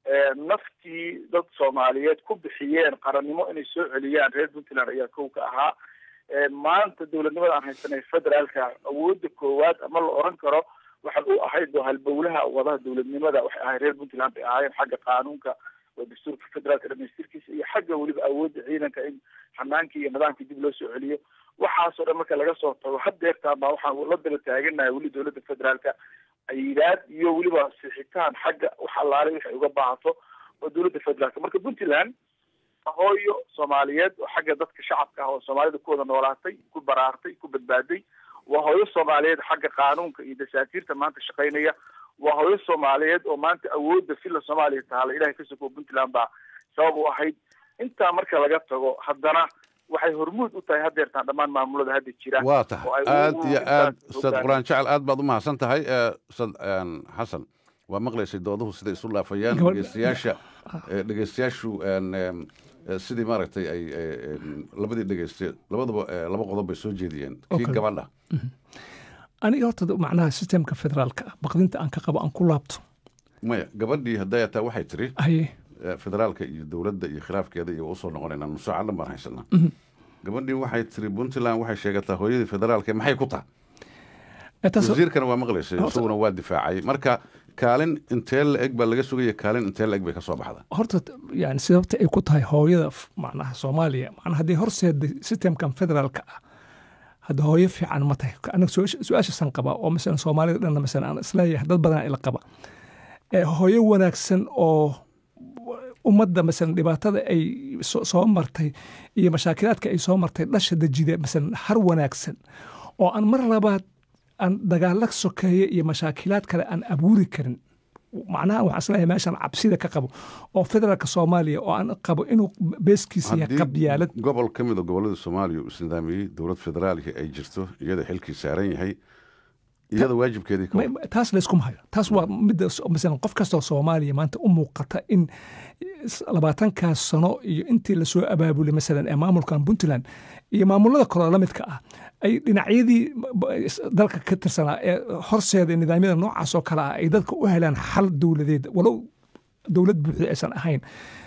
naftii dad soomaaliyeed ku bixiyeen qarannimo inay soo celiyaan reer puntland ayaa kow ka ahaa maanta dowladnimada aan haysanay federaalka awoodda koowaad ama la oran karo waxay u ahayd oo halbowlaha wadaha dowladnimada waxay ahayd reer puntland bay ahaayeen xagga qaanuunka oo dastuurka federaalka dhamaystirkiisa iyo xagga weliba awoodda ciidanka in xanaankii iyo nidaamkii dib loo soo celiyo waxaasoo dhan marka laga soo tago hadeertaan baa waxaan la daba taaganahay weli dowladda federaalka ayidaad iyo weliba sixitaan xagga wax allaalay waxay uga baahato oo dowladda federaalka marka puntland hooyo soomaaliyeed oo xagga dadka shacabka ah oo soomaalida ku wada noolaatay ku baraartay ku badbaaday waa hooyo soomaaliyeed xagga qaanuunka iyo dasaatiirta maanta shaqaynaya waa hooyo soomaaliyeed oo maanta awoodda filla soomaaliya tahala ilahay ka soko puntland baa sabab u ahayd intaa marka laga tago haddana waxay hormuud u tahay hadeertaan dhammaan maamulada hadda jira waa tahay aad iyo aad ustaad quraan jecel aad baad u mahadsan tahay ustaad xasan waa maqlaysay dooduhu siday isu laafayaan dhegeystayaasha dhegeystayaashu sidii maaragtay ay labadii dhegeyste labadaba laba qodob bay soo jeediyeen kii gabadha aniga horta macnaha sistemka federaalka ah baqdinta aan ka qabo aan ku laabto maya gabadhii hadday ataa waxay tiri haye federaalka iyo dowladda iyo khilaafkeeda iyo usoo noqonaynaa nusaaca dhan baan haysanaa gabadhii waxay tiri puntland waxay sheegataa hooyadii federaalka maxay ku tahay wasiirkana waa maqlaysay isaguna waa difaacay marka kaalin intee la eg baa laga sugaya kaalin intee la eg bay ka soo baxda horta yani sababta ay ku tahay hooyada macnaha soomaaliya macnaha haddii horseeda sistemkan federaalka ah hadda hooyo fiican ma tahay aniga su-aashaasan qaba oo masalan soomaalida dhanna masalan aan isleeyahay dad badan ila qaba hooyo wanaagsan oo ummadda masalan dhibaatada ay soo martay iyo mashaakilaadka ay soo martay dhasha dejida masalan har wanaagsan oo aan mar labaad aan dagaalla sokeeye iyo mashaakilaad kale aan abuuri karin macnaha waxaan isleeyahay meeshan cabsida ka qabo oo federaalka soomaaliya oo aan qabo inuu beeskiisa yahay qabyaalad gobol ka mida gobollada soomaaliya uu isnidaamiyey dowlad federaalka ay jirto iyada xilkii saaran yahay iyada waajibkeedii taas layskuma hayo taas waa midda masalan qof kastoo soomaaliya maanta u muuqata in labaatankaas sano iyo intii lasoo abaabulay masalan ee maamulkan puntland iyo maamulada kaloo la midka ah ay dhinacyadii dalka ka tirsanaa ee horseeda nidaamyada noocaas oo kale ah ay dadka u helaan xal dowladeed walow dowlad buuxda aysan ahayn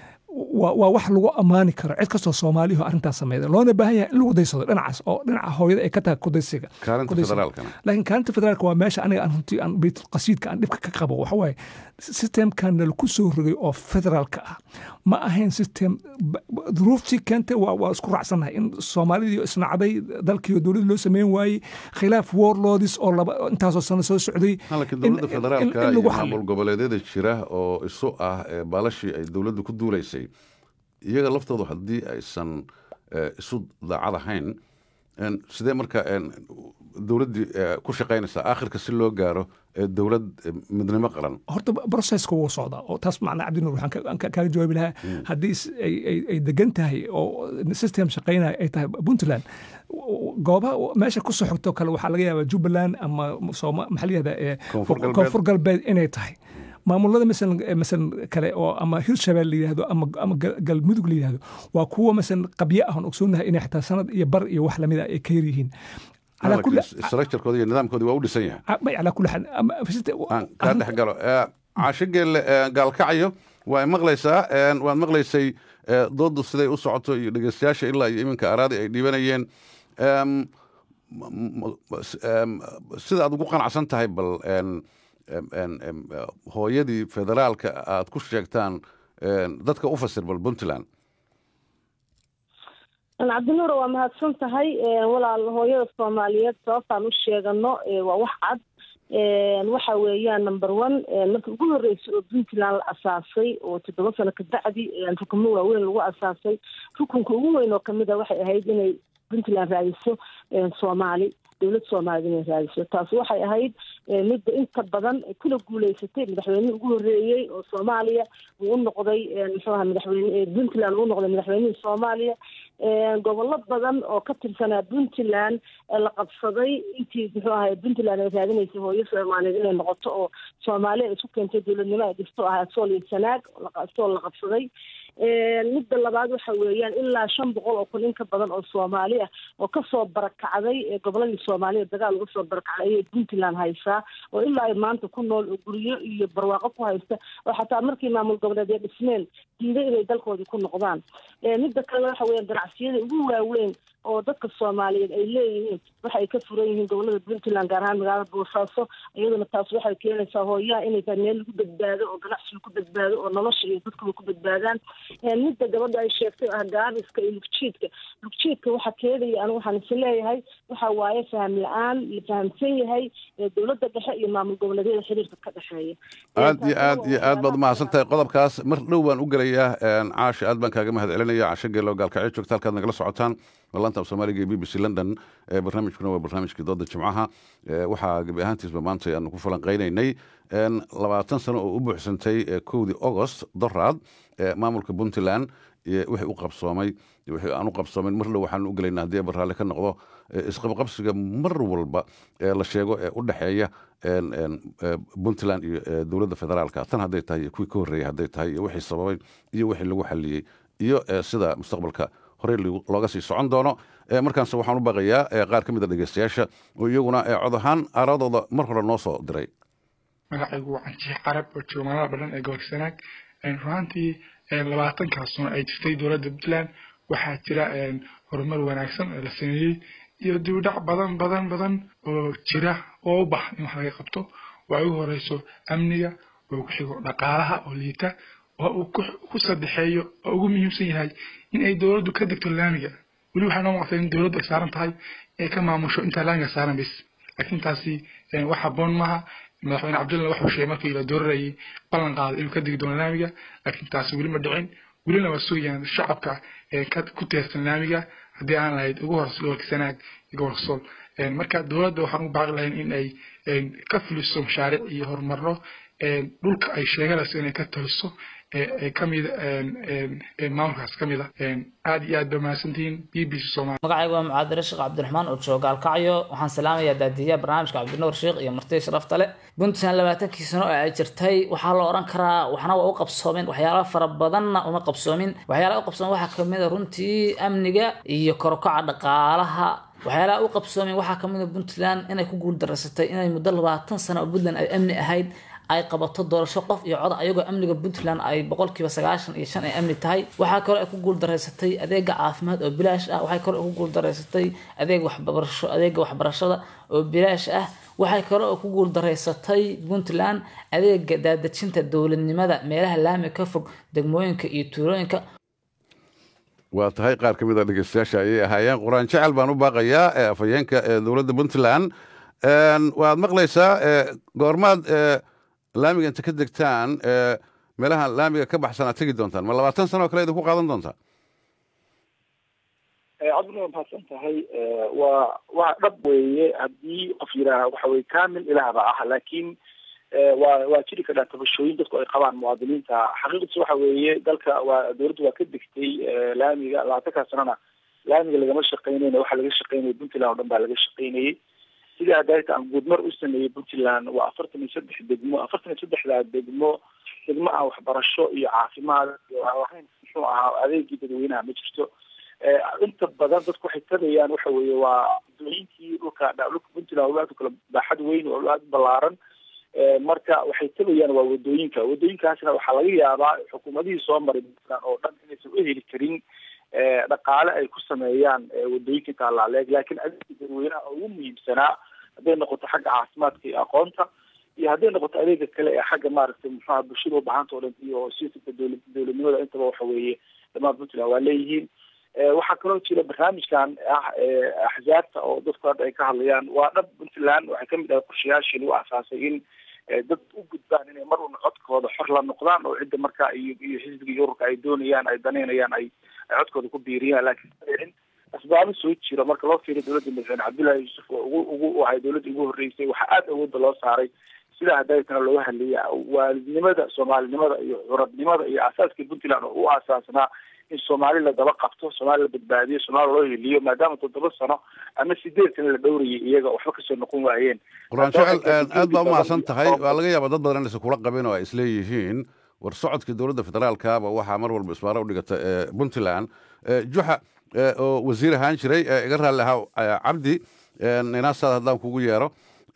waa wax lagu ammaani karo cid kastoo soomaaliyaho arrintaas sameeyda loona baahan yahay in lagu daysado dhinacaas oo dhinaca hooyada ay ka tahay kudaysiga laakiin kaalinta federaalka waa meesha aniga aan runtii aan baytulqasiidka aan dhibka ka qabo waxa waaye sistemkan nalaku soo rogay oo federaalka ah ma ahayn sistem duruuftii keentay waa isku raacsannahay in soomaalidii isnacday dalkiioo dowladda loo sameyn waayey khilaaf warlordis oo laba intaasoo sano soo socday laakiin dowladda federaalka iyo maamul goboleedyada jira oo isu ah baalashii ay dowladdu ku duulaysay iyaga laftoodu haddii aysan isu daacad ahayn sidee marka dowladdii ku shaqaynaysaa aakhirka si loo gaaro dowlad midnimo qaran horta broceska wuu socdaa oo taas macnaa cabdinuur waxaan kaaga jawaabi lahaa haddii ay degan tahay oo system shaqaynaya ay tahay puntland goobaha meesha ku soo xogto kale waxaa laga yaabaa jubbaland ama maxaa la yihahdaa koonfur galbeed inay tahay maamulada masalan masalan kale oo ama hirshabelle la yidhahdo ama ama galmudug la yidhahdo waa kuwa masalan qabyo ah oon ogsoonahay inay xitaa sanad iyo bar iyo wax lamid ah ay ka yar yihiin structurekooda iyo nidaamkoodii waa u dhisan yahay calaa kulli xaal aan kaa dhex galo caasho geelle gaalkacayo waa maqlaysaa waad maqlaysay dooddu siday u socoto iyo dhegeystayaasha ilaa iyo iminka araadi ay dhibanayeen sida aad ugu qanacsan tahay bal hooyadii federaalka aad ku sheegtaan dadka u fasir bal puntland cabdinuur waa mahadsan tahay walaal hooyada soomaaliyeed sababtaan u sheegano waa wax cad waxa weeyaan number one markii ugu horreysay oo puntland la asaasay oo toddoba sano kabacdi rukumo waaweyn lagu asaasay rukunka ugu weyn oo kamid a waxay ahayd inay puntland raadiso soomaali dowlad soomaaliyed inay raadiso taas waxay ahayd midda inta badan kula guuleysatay madaxweynihii ugu horreeyey oo soomaaliya uu u noqday muxuu aha madaxweyne puntland uu noqday madaxweynihii soomaaliya gobollo badan oo ka tirsanaa puntland la qabsaday intii muxuu ahay puntland ay raadinaysay hooyo soomaaliyeed inay noqoto oo soomaaliya ay isku keentay dowladnimo ay dhisto ahaa sool iyo sanaag sool la qabsaday midda labaad waxa weeyaan ilaa shan boqol oo kun in ka badan oo soomaali ah oo kasoo barakacday goboladii soomaaliya dagaal uga soo barakacday ayay puntland haysaa oo ilaa ay maanta ku nool oo guryo iyo barwaaqo ku haysta oo xataa markii maamul goboleedya dhismeen diiday inay dalkoodii ku noqdaan midda kale waxa weeyaan ganacsiyada ugu waaweyn oo dadka soomaaliyeed ay leeyihiin waxa ay ka furan yihiin gobolada puntland gaar ahaan magaalada boosaaso iyaduna taas waxay keenaysaa hooyaha inay tahay meel lagu badbaado oo ganacsiga ku badbaado oo nolosha iyo dadkuba ku badbaadaan midda gabadha ay sheegtay ah gaabiska iyo lugjiidka lugjiidka waxa keenaya anigu waxaan is leeyahay waxa waaye faham la-aan la fahamsan yahay dowladda dhexe iyo maamul goboleedyada xiriirka ka dhexeeya aad iyo aad iyo aad baad umahadsan tahay qodobkaas mar dhow baan u gelayaa caasha aad baan kaaga mahad celinaya casho geelo gaalkacyo joogta halkaad nagala socotaan laanta af soomaaliga ee b b c london barnaamijkuna waa barnaamijkii dooda jimcaha waxaa gebi ahaantiisba maanta aanu ku falanqaynaynay labaatan sano oo u buuxsantay kowdii agost doraad maamulka puntland wixii u qabsoomay wixii aan u qabsoomin mar dhow waxaan u gelaynaa haddii barraalle ka noqdo isqabqabsiga mar walba la sheego ee u dhexeeya puntland iyo dowladda federaalka tan hadday tahay iyo kuwii ka horreeyey hadday tahay iyo wixii sababay iyo wixii lagu xaliyey iyo sida mustaqbalka horey looga sii socon doono markaanse waxaan u baqayaa qaar ka mid a dhegeystayaasha oo iyaguna cod ahaan aaradooda mar hore noo soo diray magacaygu waa canjiix qarab oo jooga magaalada badhan ee gobolka sanaag runaantii labaatankaas sano ay jirtay dowladda puntland waxaa jira horumar wanaagsan oo la sameeyey iyo dibidhac badan badan badan oo jira oo u bax in wax laga qabto waa ugu horeyso amniga oo ku xigo dhaqaalaha oo liita oo uu ku sadexeeyo oo ugu muhiimsan yahay in ay dowladdu ka degto laamiga weli waxaa noo muuqata in dowladdu ay saaran tahay ay ka maamusho intaa laamiga saaran bis laakiin taasi wax habboon maaha madaxweyne cabdulla wuxuu sheegay markii la doorarayay ballan qaaday inuu ka degi doono laamiga laakiin taasi weli ma dhicin welina waa sugayaan shacabka ku teersan laamiga haddii aan lahayd ugu horeysa gobolka sanaag iyo gobolka sool marka dowladda waxaan u baaqi lahayn in ay ka fuliso mashaariic iyo horumarno dhulka ay sheeganayso inay ka taliso kamid maamulkaas kamid a aad iyo aad ba mahadsantihiin b b c somalia magacaygu waa mucaadire sheekh cabdiraxmaan oo jooga gaalkacyo waxaan salaamayaa daadiyaha barnaamijka cabdinuur sheekh iyo marti sharafta le puntland labaatankii sano ee ay jirtay waxaa la oran karaa waxna waa u qabsoomeen waxyaala fara badanna uma qabsoomin waxyaalaha u qabsoomen waxaa kamid a runtii amniga iyo korokaca dhaqaalaha waxyaalaha u qabsoomeen waxaa kamid a puntland inay ku guuldareysatay inay muddo labaatan sano oo puntland ay amni ahayd ay qabato doorasho qof iyo cod ayagoo amniga puntland ay boqolkiiba sagaashan iyo shan ay amni tahay waxaa kaloo ay ku guuldareysatay adeega caafimaad oo bilaash ah waxay kaloo ku guuldareysatay adeeg waxbarasho adeega waxbarashada oo bilaash ah waxay kaloo ku guuldareysatay puntland adeega daadejinta dowladnimada meelaha laami ka fog degmooyinka iyo tuulooyinka waa tahay qaar ka mid a dhegeystayaasha ayay ahaayeen quraan jecel baan u baaqayaa afhayeenka dowladda puntland waad maqlaysaa goormaad laamiga inta ka degtaan meelaha laamiga ka baxsan aad tegi doontaan ma labaatan sano oo kale idinku qaadan doontaa cabdina waa mahadsan tahay waa waa dhab weeye haddii qof yidhaaha waxa weye kamil ilaahba ah laakiin waa waa jiri kadhaa tabashooyin dadku ay qabaan muwaadiniinta xaqiiqdiis waxa weeye dalka waa dowladdu waa ka degtay laamiga labaatankaa sanona laamiga lagama shaqeynayna waxa laga shaqeynaya puntland oo dhan baa laga shaqeynayay sidii hadayta aan guudmar u sameeyey puntland waa afartan iyo saddex degmo afartan iyo saddexdaa degmo degmo aan waxbarasho iyo caafimaad iyo aan lahayn muxuu ahaa adeegii dadweynaha ma jirto inta badan dadku waxay tagayaan waxa weeye waa wadooyinkii dhulka dhulka puntland waa aad u kala baaxad weyn waa aad u ballaaran marka waxay tagayaan waa wadooyinka wadooyinkaasna waxaa laga yaabaa xukuumadihii soo maray puntland oo dhan inaysan u heli karin dhaqaale ay ku sameeyaan wadooyinka intaa laaleeg laakiin adeegii dadweynaha ugu muhiimsanaa hadday noqoto xagga caafimaadka iyo aqoonta iyo hadday noqoto adeega kale ee xagga maaragtay muxuaha bulshada ubahanta o dhan iyo sistamka dowla dowladnimada intaba waxa weeye dhammaan puntland waa leeyihiin waxaa kaloo jira barnaamijkan ah axzaabta oo dadku hadda ay ka hadlayaan waa dhab puntland waxay kamid ahay qorshayaashii lagu asaasay in dad u gudbaan inay mar una codkooda xor la noqdaan oo cidda markaa iyo iyo xisbiga iyo ururka ay doonayaan ay danaynayaan ay ay codkooda ku biiriyaan laakiin asbaabo soo jira marka loo fiiriyo dowladda madaxweyne cabdullahi yuusuf oo ugu ugu ahay dowladda ugu horreysay waxaa aada awoodda loo saaray sidaa hadaytana looga hadlaya waalidnimada soomaalinimada iyo curadnimada iyo asaaskii puntland oo u asaasnaa in soomaali la daba qabto soomaali la badbaadiyo soomaali loo heliyo maadaama toddoba sano ama sideed sano la dhowrayay iyaga waxba kasoo noqon waayeen quraan jecel aad baa umahadsan tahay waa laga yaaba dad badan inaysan kula qabin oo ay isleeyihiin war socodkii dowladda federaalkaaba waxaa mar walba isbaaro u dhigata puntland juxa oo wasiir ahaan jiray iga raalli ahaa cabdi inaasaad haddaan kugu yeero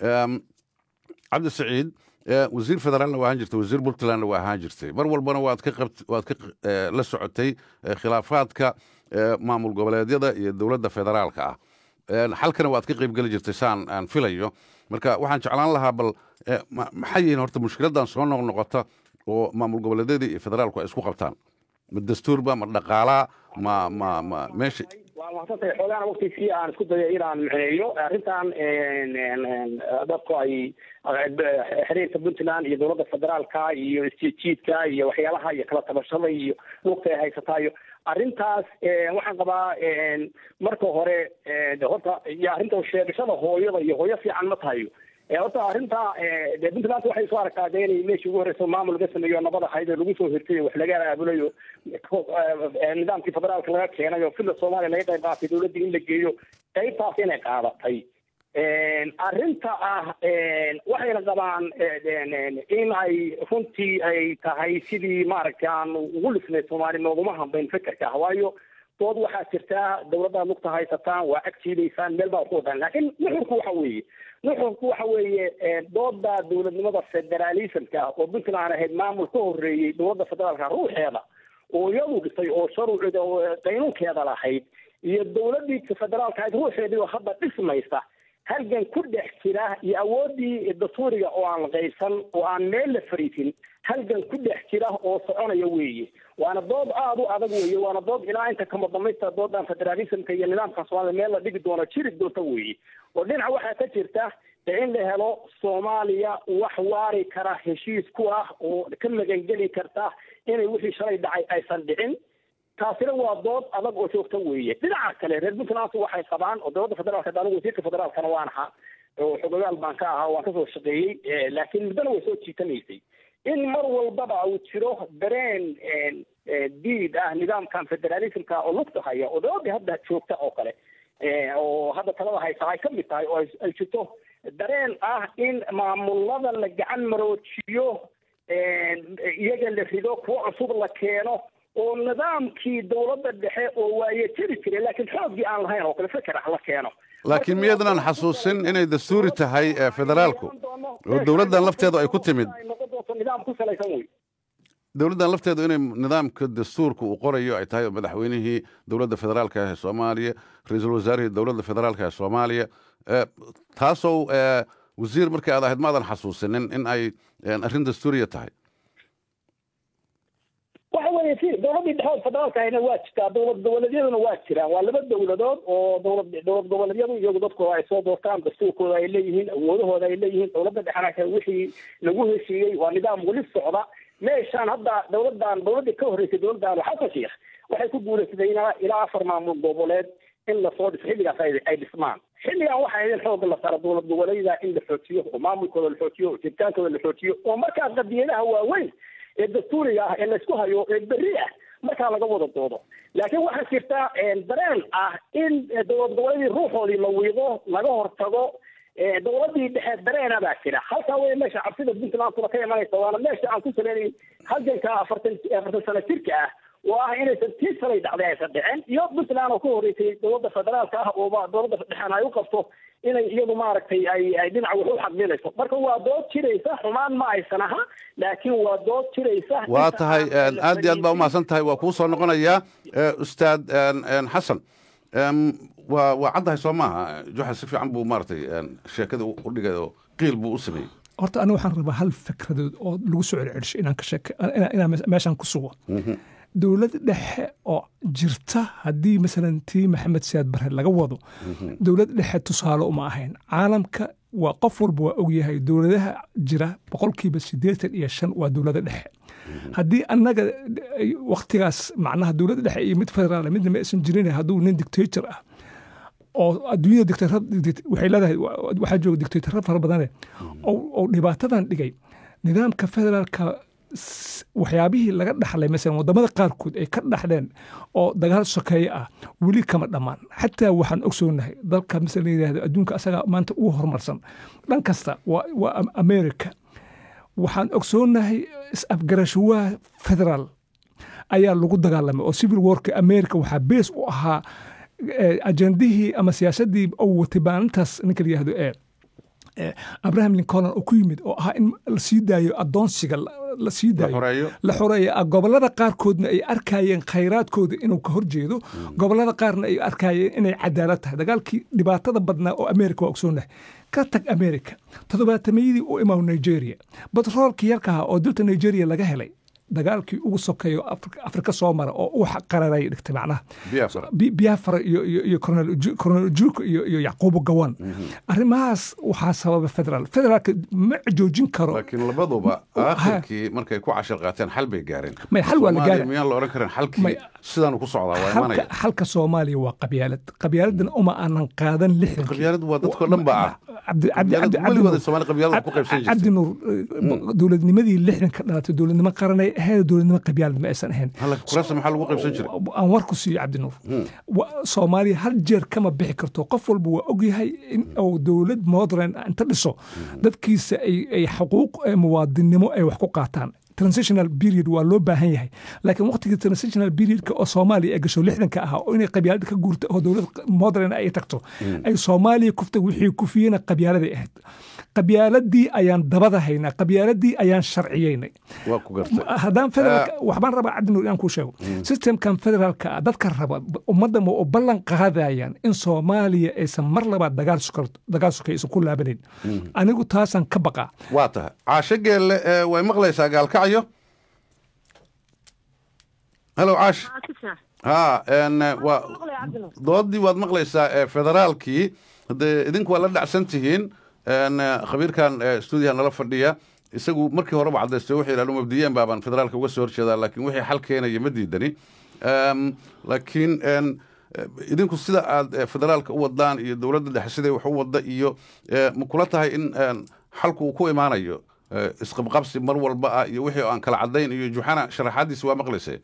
cabdi saciid wasiir federaalna waa ahaan jirtay wasiir puntlandna waa ahaan jirtay mar walbana waad ka qabt waad ka la socotay khilaafaadka maamul goboleedyada iyo dowladda federaalka ah xalkana waad ka qaybgeli jirtay saan aan filayo marka waxaan jeclaan lahaa bal maxay yihiin horta mushkiladan soo noqnoqota oo maamul goboleedyada iyo federaalku ay isku qabtaan ma dastuurba ma dhaqaalaa ma ma ma meesha waa mahadsantahay xoogaana waktigii aan isku dayo inaan micneeyo arrintan dadku ay xiriirka puntland iyo dowladda federaalka iyo isjiidjiidka iyo waxyaalaha iyo kala tabashada iyo lugta ay haysataa iyo arrintaas waxaan qabaa marka hore horta iyo arrinta sheegashada hooyada iyo hooyo fiican ma tahayo horta arrinta de puntland waxay soo aragtaa de inay meeshii ugu horeysa maamul laga sameeyo nabad ahayd oo lagu soo hirtay wax laga aabulayo nidaamkii federaalka laga keenay oo filla soomaaliya laga qayb qaatay dowladdii in la geeyo qaybtaas inay qaadatay arrinta ah waxayna qabaan in ay runtii ay tahay sidii maaragtay aan ugu lisnay soomaali nooguma hambayn fekerka ah waayo dood waxaa jirtaa dowladdaad lugta haysataan waa agtiidaysaan meel baa ku wadaan laakiin nuxurku waxa weeye nuxurku waxa weeye dooda dowladnimada federalismka oo puntland ahayd maamul ka horreeyey dowladda federaalka ruuxeeda oo iyadu dhisay oo sharuucida oo qaynuunkeeda lahayd iyo dowladdii federaalka ahayd ruuxeedii oo hadda dhismaysa halgan ku dhex jira iyo awooddii dastuuriga oo aan qaybsan oo aan meel la fariisin halgan ku dhex jira oo soconaya weeye waana dood aada u adag weeye waana dood ilaa inta kama damaysta doodan federalismka iyo nidaamka soomaaliya meel la dhigi doono jiri doonta weeye oo dhinaca waxaa ka jirta in la helo soomaaliya wax waari kara heshiis ku ah oo ka magangeli karta inay wixii shalay dhacay aysan dhicin taasina waa dood adag oo joogta weeye dhinaca kale reer puntland waxay qabaan oo dowladda federaalka anigu wasiirka federaalkana waan ahaa oo xogogaal baan ka ahaa waan kasoo shaqeeyey laakiin muddana way soo jiitanaysay in mar walbaba uu jiro dareen diid ah nidaamkan federalismka oo lugta haya oo dowladda hadda joogta oo kale oo hadda talada haysa ay kamid tahay oo ay jirto dareen ah in maamulada la gacan maroojiyo iyaga la rido kuwo cusub la keeno oo nidaamkii dowladda dhexe oo waaye jiri jiray laakiin xooggii aan lahayn oo kale feker ah la keeno laakiin miyaydnan xasuusin inay dastuuri tahay federaalku oo dowladdan lafteedu ay ku timid noqon doonto nidaam ku salaysan wey dowladdan lafteedu inay nidaamka dastuurka uu qorayo ay tahay madaxweynihii dowladda federaalka ee soomaaliya ra-iisul wasaarihii dowladda federaalka ee soomaaliya taasoo wasiir markii aad ahayd maadan xasuusinin in ay arrin dastuuriya tahay waxa weeye si dowladdii dhexood federaalka ahna waa jirtaa dowlad goboleedyaduna waa jiraan waa laba dowladood oo dowlad dowlad goboleedyadu iyagu dadkooda ay soo doortaan dastuurkooda ay leeyihiin awoodahooda ay leeyihiin dowladda dhexena wixii lagu heshiiyey waa nidaam weli socda meeshaan hadda dowladdan dowladdii ka horreysay dowladdan xasan sheekh waxay ku guulaysatay ilaa ilaa afar maamul goboleed in lasoo dhiso xilligaas ay dhismaan xilligan waxaa idin xooga la saara dowlad goboleedyada in la xoojiyo oo maamulkooda la xoojiyo oo jiritaankooda la xoojiyo oo markaa qadiyadaha waaweyn ee dastuuriga ah ee laysku hayo ee berri ah markaa laga wada doodo laakiin waxaa jirta dareen ah in dowlad goboleedii ruuxoodii la wiido laga hortago dowladii dhexe dareena baa jira halkaa wey meesha cabsida puntland kuna ka imanaysa waana meesha aan ku saleynayn halganka afartan afartan sano jirka ah oo ah inaysan tii salay dhacday aysan dhicin iyo puntland oo ka horreysay dowladda federaalka ah oo dowladda dhexena ay u qabto inay iyadu maaragtay ay ay dhinac wax u xaqminayso marka waa dood jiraysa xumaan ma aysan aha laakiin waa dood jiraysa waa tahay aad iyo aad baa umahadsan tahay waa kuu soo noqonayaa ustaad xasan waa waa caddahay soo maaha juxa si fiican buu maaragtay sheekada u dhigay oo qiil buu u sameeyey horta aniga waxaan rabaa hal fikradood oo lagu soo celcelisho inaan ka sheeke inaan- inaan meeshaan ku sugo dowlad dhexe oo jirta haddii masalan tii maxamed siyaad bare laga wado dowlad dhexe tusaale uma ahayn caalamka waa qof walba waa ogyahay dowladaha jira boqolkiiba siddeetan iyo shan waa dowlada dhexe haddii annaga ay waktigaas macnaha dowladda dhexe iyo mid federaal midna ma aysan jirin hadduu nin dictator ah oo adduunyada dictator waxay leedahay waxaa jooga dictatorra fara badane oo oo dhibaatadan dhigay nidaamka federaalka s- waxyaabihii laga dhaxlay masalan wadamada qaarkood ay ka dhaxleen oo dagaal sokeeye ah weli kama dhammaan xataa waxaan ogsoonahay dalka masala la yidhahdo adduunka asaga maanta ugu horumarsan dhan kasta waa waa Am- america waxaan ogsoonahay is-afgarashuwaha federaal ayaa lagu dagaalamay oo civil warka america waxaa bees u ahaa eh, ajandihii ama siyaasadii uu watay maalintaas ninka la yihahdo ee eh, abraham lincoln oo ku yimid oo ahaa in la sii daayo adoonsiga la- la sii daayo xoreeyo. la xoreeyo ah, gobolada qaarkoodna ay arkayeen khayraadkooda inuu ka horjeedo gobolada qaarna ay arkayeen inay cadaalad tahay dagaalkii dhibaatada badnaa oo america waa ogsoonahay ka tag america toddobaatameyadii u imaw nigeria batroolkii yarkaha oo dalta nigeria laga helay dagaalkii ugu sokeeyo Afrika- afrika soo mara oo u qararay dhigtay macnaha biafra Bi- biafra iyo iyo iyo Colonel Uju- Colonel ujuka iyo iyo yacquubu gawan arrimahaas waxaa sababa federaal federaalka ma joojin karo laakiin labaduba aakhirkii markay ku cashar qaateen xal bay gaareen May, xal waa la Soomaaliya gaari. miyaan la odhan karin xalkii May, sidaanu ku socdaa waa xalka imanaya xalka soomaaliya waa qabyaalad qabyaaladan uma aanan qaadan lixdan qabyaalad waa dadkoo dhan baa ah cabdi cabdi Qabyaalad cabdi cabdi weligood Nuur- Soomaali qabyaalad ku qaybsan jirtay. cabdi nuur eh, dowladnimadii lixdan ka dhalatay dowladnimo qaranay ahayd dowladnimo qabyaalad ma aysan ahayn halka kuraasta maxaa lagu qaybsan jiray aan war ku siiyo cabdi nuur Wa- soomaaliya hal jeer kama bixi karto qof walba waa ogyahay in uu dowlad modern inta dhiso dadkiisa ay ay xuquuq eh, muwaadinnimo ay wax ku qaataan transitional period waa loo baahan yahay laakiin waqtigii transitional periodka oo soomaaliya ay gasho lixdanka ahaa oo inay qabyaalada ka guurto oo dowlad modern ay tagto ay soomaaliya kuftay wixii kufiyena qabyaaladay ahayd qabyaaladii ayaan dabada haynaa qabyaaladii ayaan sharciyeynay waa ku gartay haddaan federaalka waxbaan rabaa cabdinuur inaan kuu sheego systemkan federaalka ah dadka raba ummadda ma u ballan qaadayaan in soomaaliya aysan mar labaad dagaal sukar- dagaal sokay aysan ku laabanayn anigu taasaan ka baqaa waa tahay caasho geelle ee way maqlaysaa gaalkacyo halo caash ha n waa doodii waad maqlaysaa ee federaalkii haddee idinku waa la dhacsan tihiin n khabiirkan ee stuudiyaha nala fadhiya isagu markii horeba cadaystay wuxuu yidhahdu mabdiyeen baabaan federaalka uga soo horjeedaa laakiin wixii xal keenaya ma diidani Em, laakiin n idinku sida aad eh, federaalka u wadaan iyo dowladda dhexe siday wax u wadda iyo eh, ma kula tahay in en, xalku uu ku imaanayo eh, isqabqabsi mar walba ah iyo wixii aan kala cadayn iyo juxana sharaxaadiisi waa maqlaysay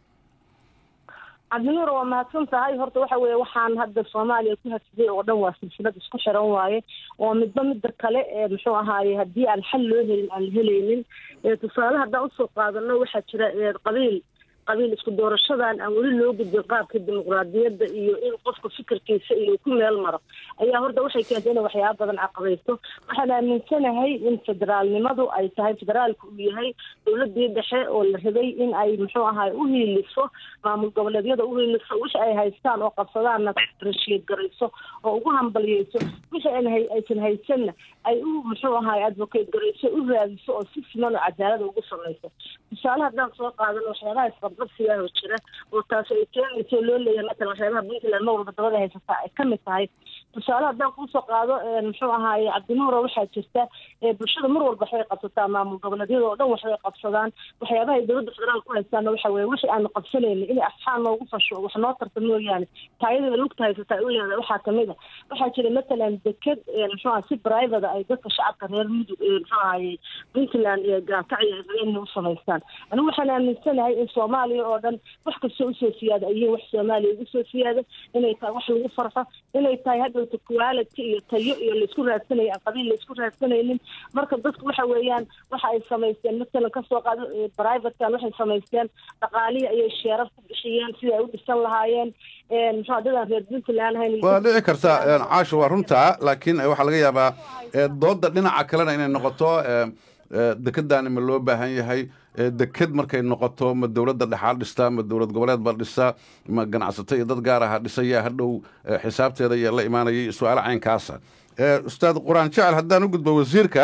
cabdinuur waa mahadsan tahay horta waxa weeye waxaan hadda soomaaliya ku hasiday oo dhan waa silsilad isku xiran waaye oo midba midda kale ee muxuu ahaaye haddii aan xal loo helin aan la helaynin ee tusaale haddaan usoo qaadano waxaa jira ee qabiil qabiil isku doorashadan aan weli loo gudbin qaabka dimuqraadiyadda iyo in qofka fikirkiisa iyo ku meel maro ayaa horta waxay keentay inay waxyaaba badan caqabaysto waxaan aaminsanahay in federaalnimadu ay tahay federaalku uu yahay dowladii dhexe oo la rabay in ay muxuu ahaay u hiiliso maamul goboleedyada u hiiliso wixii ay haystaan oo qabsadaanna rashiid garayso oo ugu hambaliyeyso wixii aan hay- aysan haysanna ay u muxuu ahaay advocate garayso u raadiso oo si siman oo cadaalada ugu samayso tusaale haddaan soo qaadano waxyaabaha isqabqabsigaa oo jira oo taas ay keenayso loo leeyahay matalan waxyaabaha puntland mar walba dabada haysataa ay kamid tahay tusaale haddaan kuusoo qaado ee, muxuu ahaaye cabdinuuro waxaa jirta ee, bulshada mar walba waxbay qabsataa maamul goboleedyada oo dhan waxbay qabsadaan waxyaabaha ay dowladda federaal ku haystaana waxa weeye wixii aanu qabsanaynin inay asxaan noogu fasho wax noo tarta mooyaane taayadada lugta haysataa u leedahay waxaa kamid a waxaa jira matalan deked ee, muxuu aha si private ay dadka shacabka reer mudug ee muxuu ahaye puntland iyo gaakacyo ay rabeen u samaystaan anigu waxaan aaminsanahay in soomaaliya oo dhan wax kastoo usoo siyaada ay yihiin wax soomaaliya ugu soo siyaada inay tahay wax lagu farxo inay tahay hadhowta quality iyo tayo iyo laisku raadsanayo aan qabiil laisku raadsanaynin marka dadku waxa weeyaan waxa ay samaysteen matalan kasoo qaado ee, privatekan waxay samaysteen dhaqaalihi ayay sheerar ku bixiyeen sidai ay u dhisan lahaayeen een, muxuu ahaa dadaan reer puntland ahayn waa dhici karta en, caasho waa runtaa laakiin eh, waxaa laga yaabaa eh, doodda dhinaca kalena inay noqoto eh, eh, dekedaani ma loo baahan yahay eh, deked markay noqoto ma dowladda dhexaa dhistaa ma dowlad goboleed baa dhisaa ma ganacsato iyo dad gaar aha dhisaya hadhow eh, xisaabteeda iyo la imaanayay su-aalo caynkaasa Eh, ustaad quraan jecel haddaan u gudbo wasiirka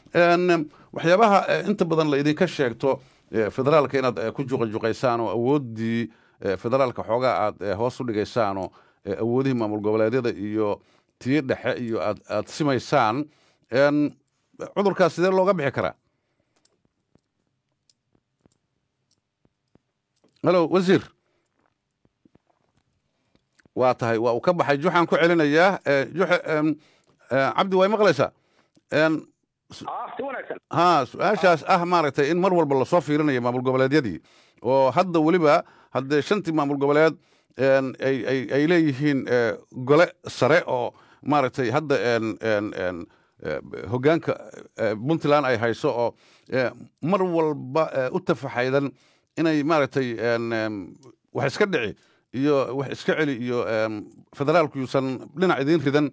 Een, waxyaabaha eh, inta badan la idinka sheegto eh, federaalka inaad eh, ku juqajuqaysaan oo awooddii eh, federaalka xoogaa aad eh, hoos u dhigaysaan oo eh, awoodihii maamul goboleedyada iyo tii dhexe iyo aad aad simaysaan Een, cudurkaas sidee looga bixi karaa halo wasiir waa tahay waa uu ka baxay juxaan ku celinayaa Eh, juxe em, eh, cabdi way maqlaysaa Een, ah si wanaagsan ha su-aashaas ah maaragtay in mar walba lasoo fiirinayo maamul goboleedyadii oo hadda weliba haddee shantii maamul goboleed een, ay ay ay leeyihiin eh, gole sare oo maaragtay hadda een, een, een, eh, hoggaanka eh, puntland ay hayso oo eh, mar walba eh, u tafaxaydan inay maaragtay een, em, wax iska dhici iyo wax iska celi iyo em, federaalku yuusan dhinac idiin ridan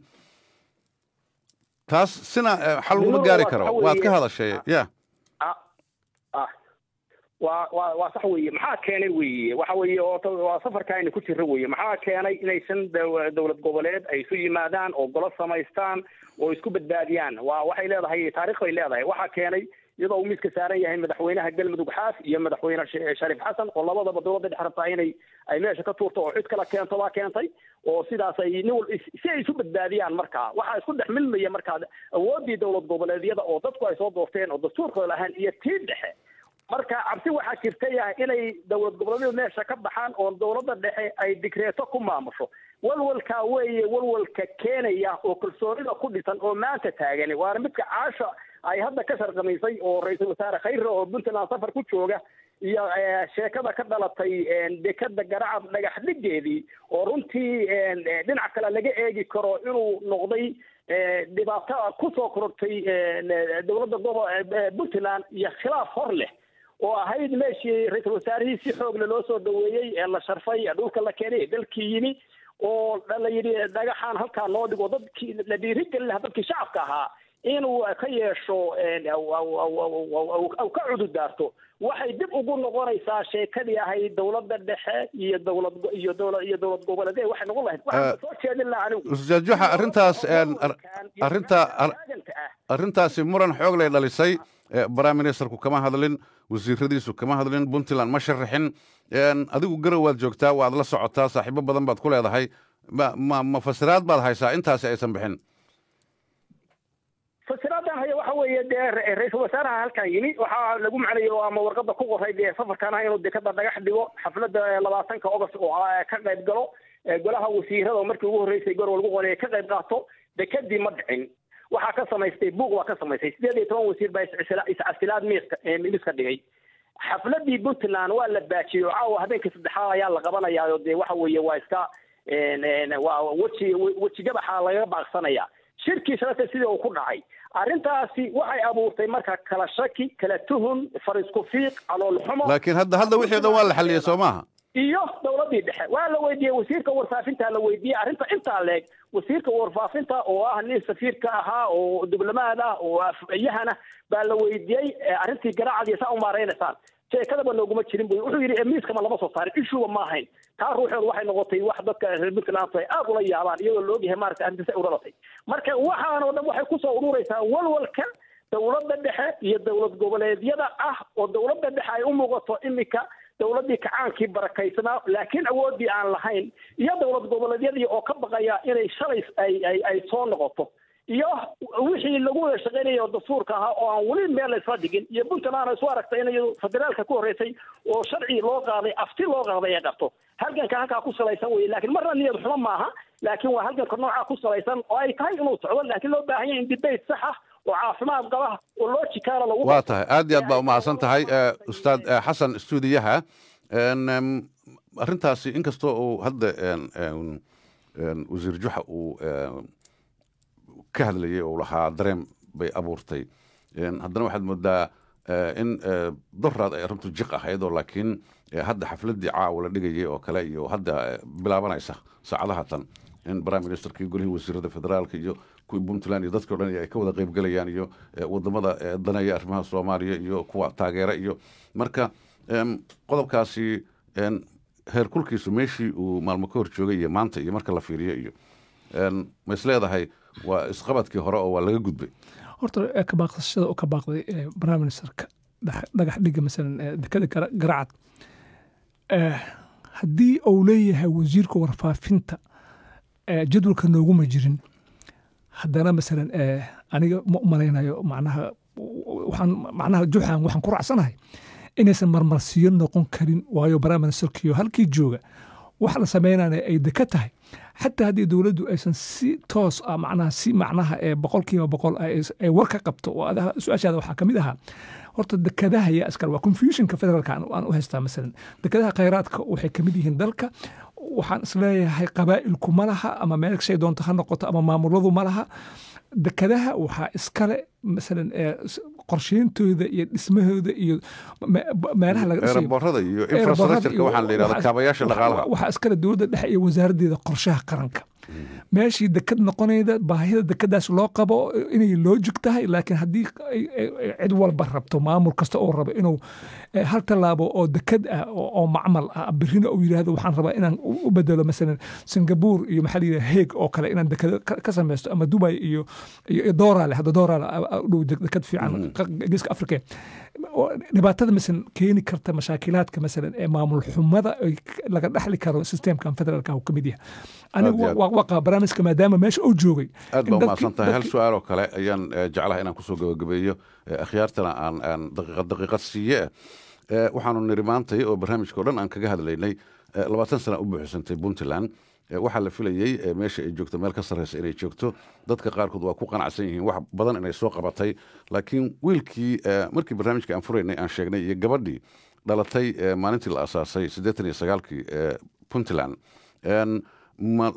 taas sina eh, xal laguma Ninuhu gaari waa karo waxa waad ka weeye- hadashay ya ah ah waa waa waa sax weeye maxaa keenay weeye waxa weeye oo ta- waa safarka ayna ku jirro weeye maxaa keenay inaysan daw- dowlad goboleed ay isu yimaadaan oo golo samaystaan oo isku badbaadiyaan waa waxay leedahay taariikh bay leedahay waxaa keenay iyadoo uu miiska saaran yahay madaxweynaha galmudug xaaf iyo madaxweyne Sh- shariif xasan oo labadaba dowladda dhex rabtaa inay ay meesha ka tuurto oo cid kala keento baa keentay oo sidaas ay nin wal is- si ay isu badbaadiyaan markaa waxaa isku dhex milmaya markaa awooddii dowlad goboleedyada oo dadku ay soo doorteen oo dastuurkooda lahaan iyo tii dhexe marka cabsi waxaa jirta yahay inay dowlad goboleedyadu meesha ka baxaan oo dowladda dhexe ay digreeto ku maamusho walwalkaa weeye walwalka keenaya oo kalsoonida ku dhisan oo maanta taagani waana midka caasha ay hadda ka sharqamaysay oo ra-iisul wasaare khayre oo puntland safar ku jooga iyo eh, sheekada ka dhalatay een, dekada garacad dhagax dhigeedii oo runtii een, eh, dhinac kale laga eegi karo inuu noqday eh, dhibaato kusoo korortay een, eh, dowladda gobo eh, puntland iyo khilaaf hor leh oo ahayd meeshii ra-iisul wasaarihii si xoogle loo soo dhaweeyey ee la sharfay ee dhulka la keenay ee dalkii yimi oo la yidhi dhagaxaan halkaa loo dhigo dadkii la dhiirigelin lahaa dadkii shacabka ahaa inuu ka yeesho een, aw- aw- aw- aw- aw- aw- aw ka cududaarto waxay dib ugu noqonaysaa sheekadii ahayd dowladda dhexe iyo dowlad go- iyo dowlad iyo dowlad goboleedee waxay noqon lahayd waxaan soo jeedin lahaa anigu ustaad juxa arrintaas een, ar- arrinta ar- arrintaasi muran xoog lay dhalisay Eh, prime ministerku kama hadlin wasiiradiisu kama hadlin puntland ma sharaxin Een, adigu garow waad joogtaa waad la socotaa saaxiibo badan baad ku leedahay ma ma ma fasiraad baad haysaa intaasi aysan bixin fasiraadan haya waxa weeye dee ra- ra-iisul wasaaraha halkan yimi waxaa lagu macnayo ama warqada ku qoray dee safarkana inuu dekada dhagax dhigo xafladda labaatanka ogost oo ah, ka qayb galo ee golaha wasiirada oo markii ugu horreysay gor lagu qoray ka qayb qaato dekadii ma dhicin waxaa ka samaystay buuq waa ka samaystay sideed iyo toban wasiir baa iscisila- iscasilaad miiska ee miiska dhigay xafladii puntland waa la baajiyey oo caawa habeenkii saddexaad ayaa la qabanayaayo dee waxa weeye waa iska een, een, waa weji weji gabaxa lagaga baaqsanaya shirkii shalata sidii uu ku dhacay arrintaasi waxay abuurtay marka kala shaki kala tuhun farisku fiiq calool xumo laakiin hadda hadda wixii o dhan waa la xalliyey soo maaha iyo dowladii dhexe waa la weydiiyey wasiirka warfaafinta la weydiiyey arrinta intaa leeg wasiirka warfaafinta oo ah nin safiirka ahaa oo diblomaad ah oo afayahana baa la weydiiyey eh, arrintii garaacadii saa u maaraynaysaan sheekadaba nooguma jirin bu wuxuu yidhi miiskama lama soo saarin ishuba ma ahayn taa ruuxeedu waxay noqotay wax dadka reer puntland ay aad ula yaabaan iyadoo la ogyahay maaragtay arrintaas ay u dhalatay marka waxaan oo dhan waxay kusoo ururaysaa walwalka dowladda dhexe iyo dowlad goboleedyada ah oo dowladda dhexe ay u muuqato imika dowladdii kacaankii barakaysanaa laakiin awooddii aan lahayn iyo dowlad goboleedyadii oo ka baqaya inay shalay ay ay ay soo noqoto iyo wixii lagu wada shaqaynaya oo dastuurka ahaa oo aan weli meel la isla dhigin iyo puntland isu aragtay in iyadu federaalka ku horreysay oo sharci loo qaaday afti loo qaaday ay qabto halganka halkaa ku salaysan weye laakiin marna niyad xumo maaha laakiin waa halganka noocaa ku salaysan oo ay tahay inuu socdo laakiin loo baahan yahay in debate sax ah oo caafimaad qaba oo logicala lagu waa tahay aad iyo aad baa umahadsan tahay Eh, ustaad eh, xasan stuudiyaha Een, em, arrintaasi inkastoo uu hadda een, een, een, wasiir juxa uu em, ka hadlayay oo lahaa dareem bay abuurtay Een, haddana waxaad moodaa eh, in eh, doraad ay arrintu jiq ahayd oo laakiin eh, hadda xafladdii caawa la dhigayay oo kale iyo hadda eh, bilaabanaysa saacadaha tan in prime ministerkii golihii wasiirada federaalka iyo kuwii puntland iyo dadkii o dhan ay ka wada qaybgelayaan iyo eh, wadamada eh, danaya arrimaha soomaaliya iyo kuwa taageera iyo marka em, qodobkaasi em, heerkulkiisu meeshii uu maalmo ka hor joogay iyo maanta iyo marka la fiiriyo iyo em, ma is leedahay waa isqabadkii hore oo waa laga gudbay horta ee ka baaqsashada oo ka baaqday ee prime ministerka dhax- dhagax dhiga masalan ee dekada Gara- garacad Eh, haddii uu leeyahay wasiirka warfaafinta eh, jadwalka nooguma jirin haddana masalan eh, aniga ma u malaynayo macnaha waxaan macnaha juxan waxaan ku raacsanahay inaysan marmarsiyo noqon karin waayo prime ministerkiyo halkii jooga wax la sameynaya ay deka tahay xataa haddii dowladdu aysan si toos ah macnaha si macnaha ee boqolkiiba boqol ay ay war ka qabto oo ada- su-aashaada waxaa kamid ahaa horta dekadaha yaa iskale waa confusionka federaalka aan aan u haystaa masalan dekadaha khayraadka waxay kamid yihiin dalka waxaan isleeyahay qabaa'ilku ma laha ama meel shay doonto ha noqoto ama maamuladu ma laha dekadaha waxaa iskale masalan ee s- qorsheyntooda iyo dhismahooda iyo me- meelaha laga dhisayo eeraboorada iyo Eeraboorada infrastructureka iyo waxaan la yidhahda waxaa- kaabayaasha waxaa- dhaqaalaha waxaa iskale dowladda dhexe iyo wasaaraddeeda qorshaha qaranka meeshii dekad noqonayda baahida dekadaas loo qabo inay loojig tahay laakiin haddii ay- ay- ay cid walba rabto maamul kasta oo rabo inuu eh, hal tallaabo oo dekad ah oo oo macmal ah birina uu yidhaahdo waxaan rabaa inaan u u bedelo masalan singapore iyo maxaa la yidhaha heeg oo kale inaan dekado ka ka samaysto ama dubai iyo iyo iyo doorale hadda doorale u dhow dek- dekad fiican qa- geeska afrika oo dhibaatada masalan keeni karta mashaakilaadka masalan ee maamul xumada ay k- laga dhaxli karo systemkan federaalka uu ka mid yahay anigu Aad iyo aad. waa- waa qaba barnaamijka maadaama meesha uu joogay aad in baa dadkii- umahadsan tahay hal dadkii- su-aal oo kale ayaan eh, jeclahay inaan kusoo gabagabeeyo eh, akhyaartana aan aan daqiiqad daqiiqad siiye Eh, waxaanu niri maantay oo barnaamijka o dhan aan kaga hadlaynay eh, labaatan sana u buuxsantay puntland Eh, waxaa la filayey eh, meesha ay joogto meel ka sarreysa inay joogto dadka qaarkood waa ku qanacsan yihiin wax badan inay soo qabatay laakiin wiilkii eh, markii barnaamijka aan furaynay aan sheegnay iyo gabadhii dhalatay eh, maalintii la asaasay siddeetan iyo sagaalkii eh, puntland En, ma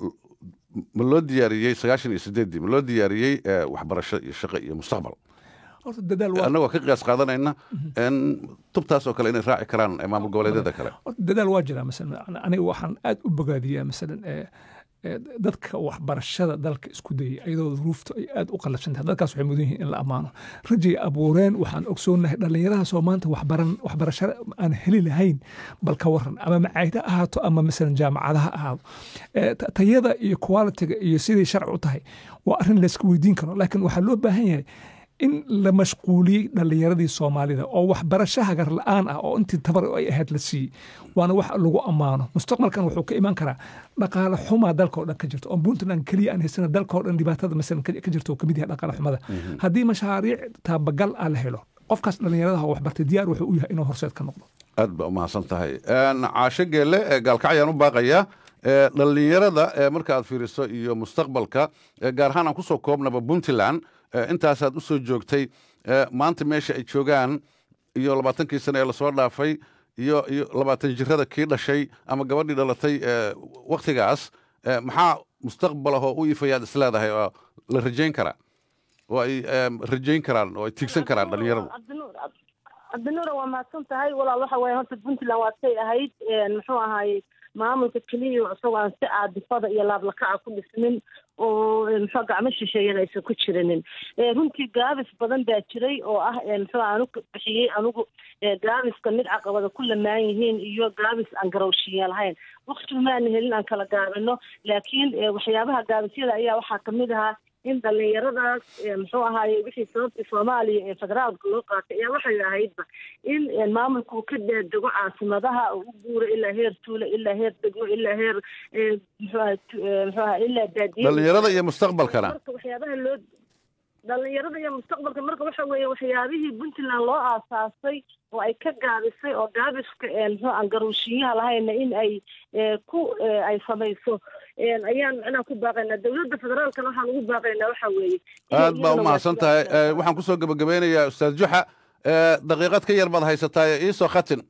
ma loo diyaariyey sagaashan iyo sideeddii ma loo diyaariyey eh, waxbarasho iyo shaqo iyo mustaqbal horta dadaal waa annagoo ka qiyaas qaadanayna en tubtaas oo kale inay raaci karaan eh, maamul goboleedyada kale horta dadaal waa jiraa masalan aniga waxaan aad u bogaadiyaa masalan ee ee dadka waxbarashada dalka isku dayay ayadoo duruufta ay aad u qalabsan tahay dadkaas waxay mudan yihiin in la ammaano rajay abuureen waxaan ogsoonahay dhallinyaradaasoo maanta waxbaran waxbarasho aan heli lahayn bal ka waran ama macaahida ahaato ama masalan jaamacadaha ahaado Ee, ta- tayada iyo qualitiga iyo siday sharci u tahay waa arrin layska weydiin karo laakiin waxaa loo baahan yahay in la mashquuliyey dhallinyaradii soomaalida oo waxbarasho hagar la-aan ah oo intii tabar ay ahayd la siiyey waana wax lagu ammaano mustaqbalkan wuxuu ka iman karaa dhaqaale xumaa dalka oo dhan ka jirto oo puntland keliya aan haysana dalka oo dhan dhibaatada masalan ka ka jirto oo kamid yahay dhaqaale xumada haddii mashaariic taabagal ah la helo qofkaas dhallinyaradaha oo waxbartay diyaar wuxuu u yahay inuu horseed ka noqdo aad baa umahadsan tahay En, caasho geelle eh, gaalkacyaan u baaqayaa Eh, dhallinyarada eh, marka aad fiiriso iyo mustaqbalka eh, gaar ahaan aan kusoo koobnaba puntland eh, intaasaad u soo joogtay eh, maanta meesha ay joogaan iyo labaatankii sane ee lasoo dhaafay iyo iyo labaatan jirada kii dhashay ama gabadhii dhalatay eh, waktigaas eh, maxaa mustaqbal ahoo u ifayaad isleedahay oo la rajayn karaa oo ay eh, rajayn karaan oo ay tiigsan karaan dhallinyaradu cabdinuur cabdinuura waa mahadsan tahay walaal waxa waaye horta puntland waa say ahayd een, muxuu ahaay maamulka keliya isagoo aan si caadifada iyo laablakaca ku dhismin oo een, muxuu gacmo shisheeyana aysan ku jirinin Ee, runtii gaabis badan baa jiray oo ah een, muxuu anugu bixiyey anigu ee, gaabiska mid caqabada ku lamaan yihiin iyo gaabis aan garowshiya lahayn waqti maana helin aan kala gaabino laakiin ee, waxyaabaha gaabisyada ayaa waxaa kamid ahaa in dhallinyaradaas ee, muxuu ahaaye wixii sababtii soomaaliya ee federaalka loo qaatay ayaa waxay ahaydba in ee, maamulku ka daadego caasimadaha oo u guuro ilaa heer tuulo ilaa heer degmo ilaa heer ee, muxuu ahaa tu- ee, muxuu ahaa ilaa baadiye dhallinyarada iyo mustaqbalkana marka waxyaabaha loo dhalinyarada iyo mustaqbalka marka waxa weeye waxyaabihii puntland loo aasaasay oo ay ka gaabisay oo gaabiska ee, muxuu aan garuushiyaha lahayna in ay ee, ku ee, ay samayso een, ayaan macnaha ku baaqaynaa dowladda federaalkana waxaan ugu baaqaynaa waxa weeye inay aad baa u iyaduna mahadsan tahay Eh, waxaan kusoo gebagabeynayaa ustaad juxa Eh, daqiiqad ka yar baad haysataa iisoo khatin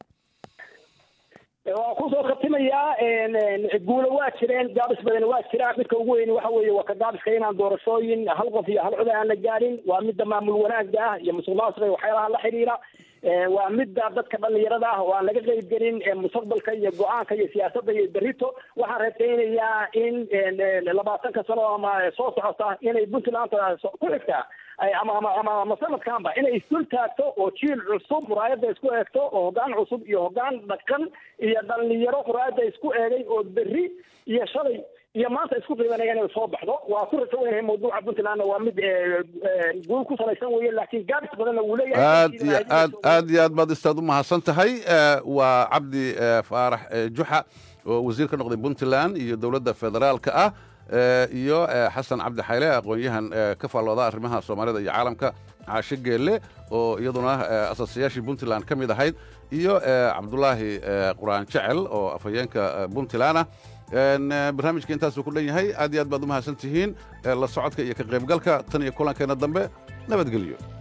waan kusoo khatimayaa guulo waa jireen gaabis badan waa jiraan midka ugu weyn waxa weeye waa ka gaabiska inaan doorashooyin hal qof iyo hal cod aan la gaadhin waa midda maamul wanaagga ah iyo musuq maasuqa iyo waxyaalaha la xidhiira Eh, waa midda dadka dhallinyarada ah oo aan laga qeyb gelin eh, mustaqbalka iyo go-aanka iyo siyaasadda iyo berito waxaan rajaynayaa in eh, labaatanka sano ama soo socota inay puntland ku xigtaa ama ama ama ama sanadkanba inay isdul taagto oo jiil cusub muraayadda isku eegto oo hoggaan cusub iyo hoggaan dhaqan iyo dhalinyaro muraayadda isku eegay oo berri iyo shalay iyo maanta isku qiibanaya inay soo baxdo waa ku rajo weynahay mawduuca puntlandna waa mid guul ku salaysan weeye laakiin gaabis badanna wuu leeyahay aad iyo aad aad iyo aad baad istaad u mahadsan tahay waa cabdi faarax juxa oo wasiir ka noqday puntland iyo dowladda federaalka ah iyo xasan cabdi xayle aqoon-yahan ka faallooda arrimaha soomaalida iyo caalamka caashe geelle oo iyaduna asaasayaashii puntland ka mid ahayd iyo cabdulaahi quraan jecel oo afhayeenka puntland ah barnaamijka intaasuu ku dhan yahay aad iyo aad baad u mahadsan tihiin la socodka iyo ka qaybgalka tan iyo kulankeena dambe nabadgelyo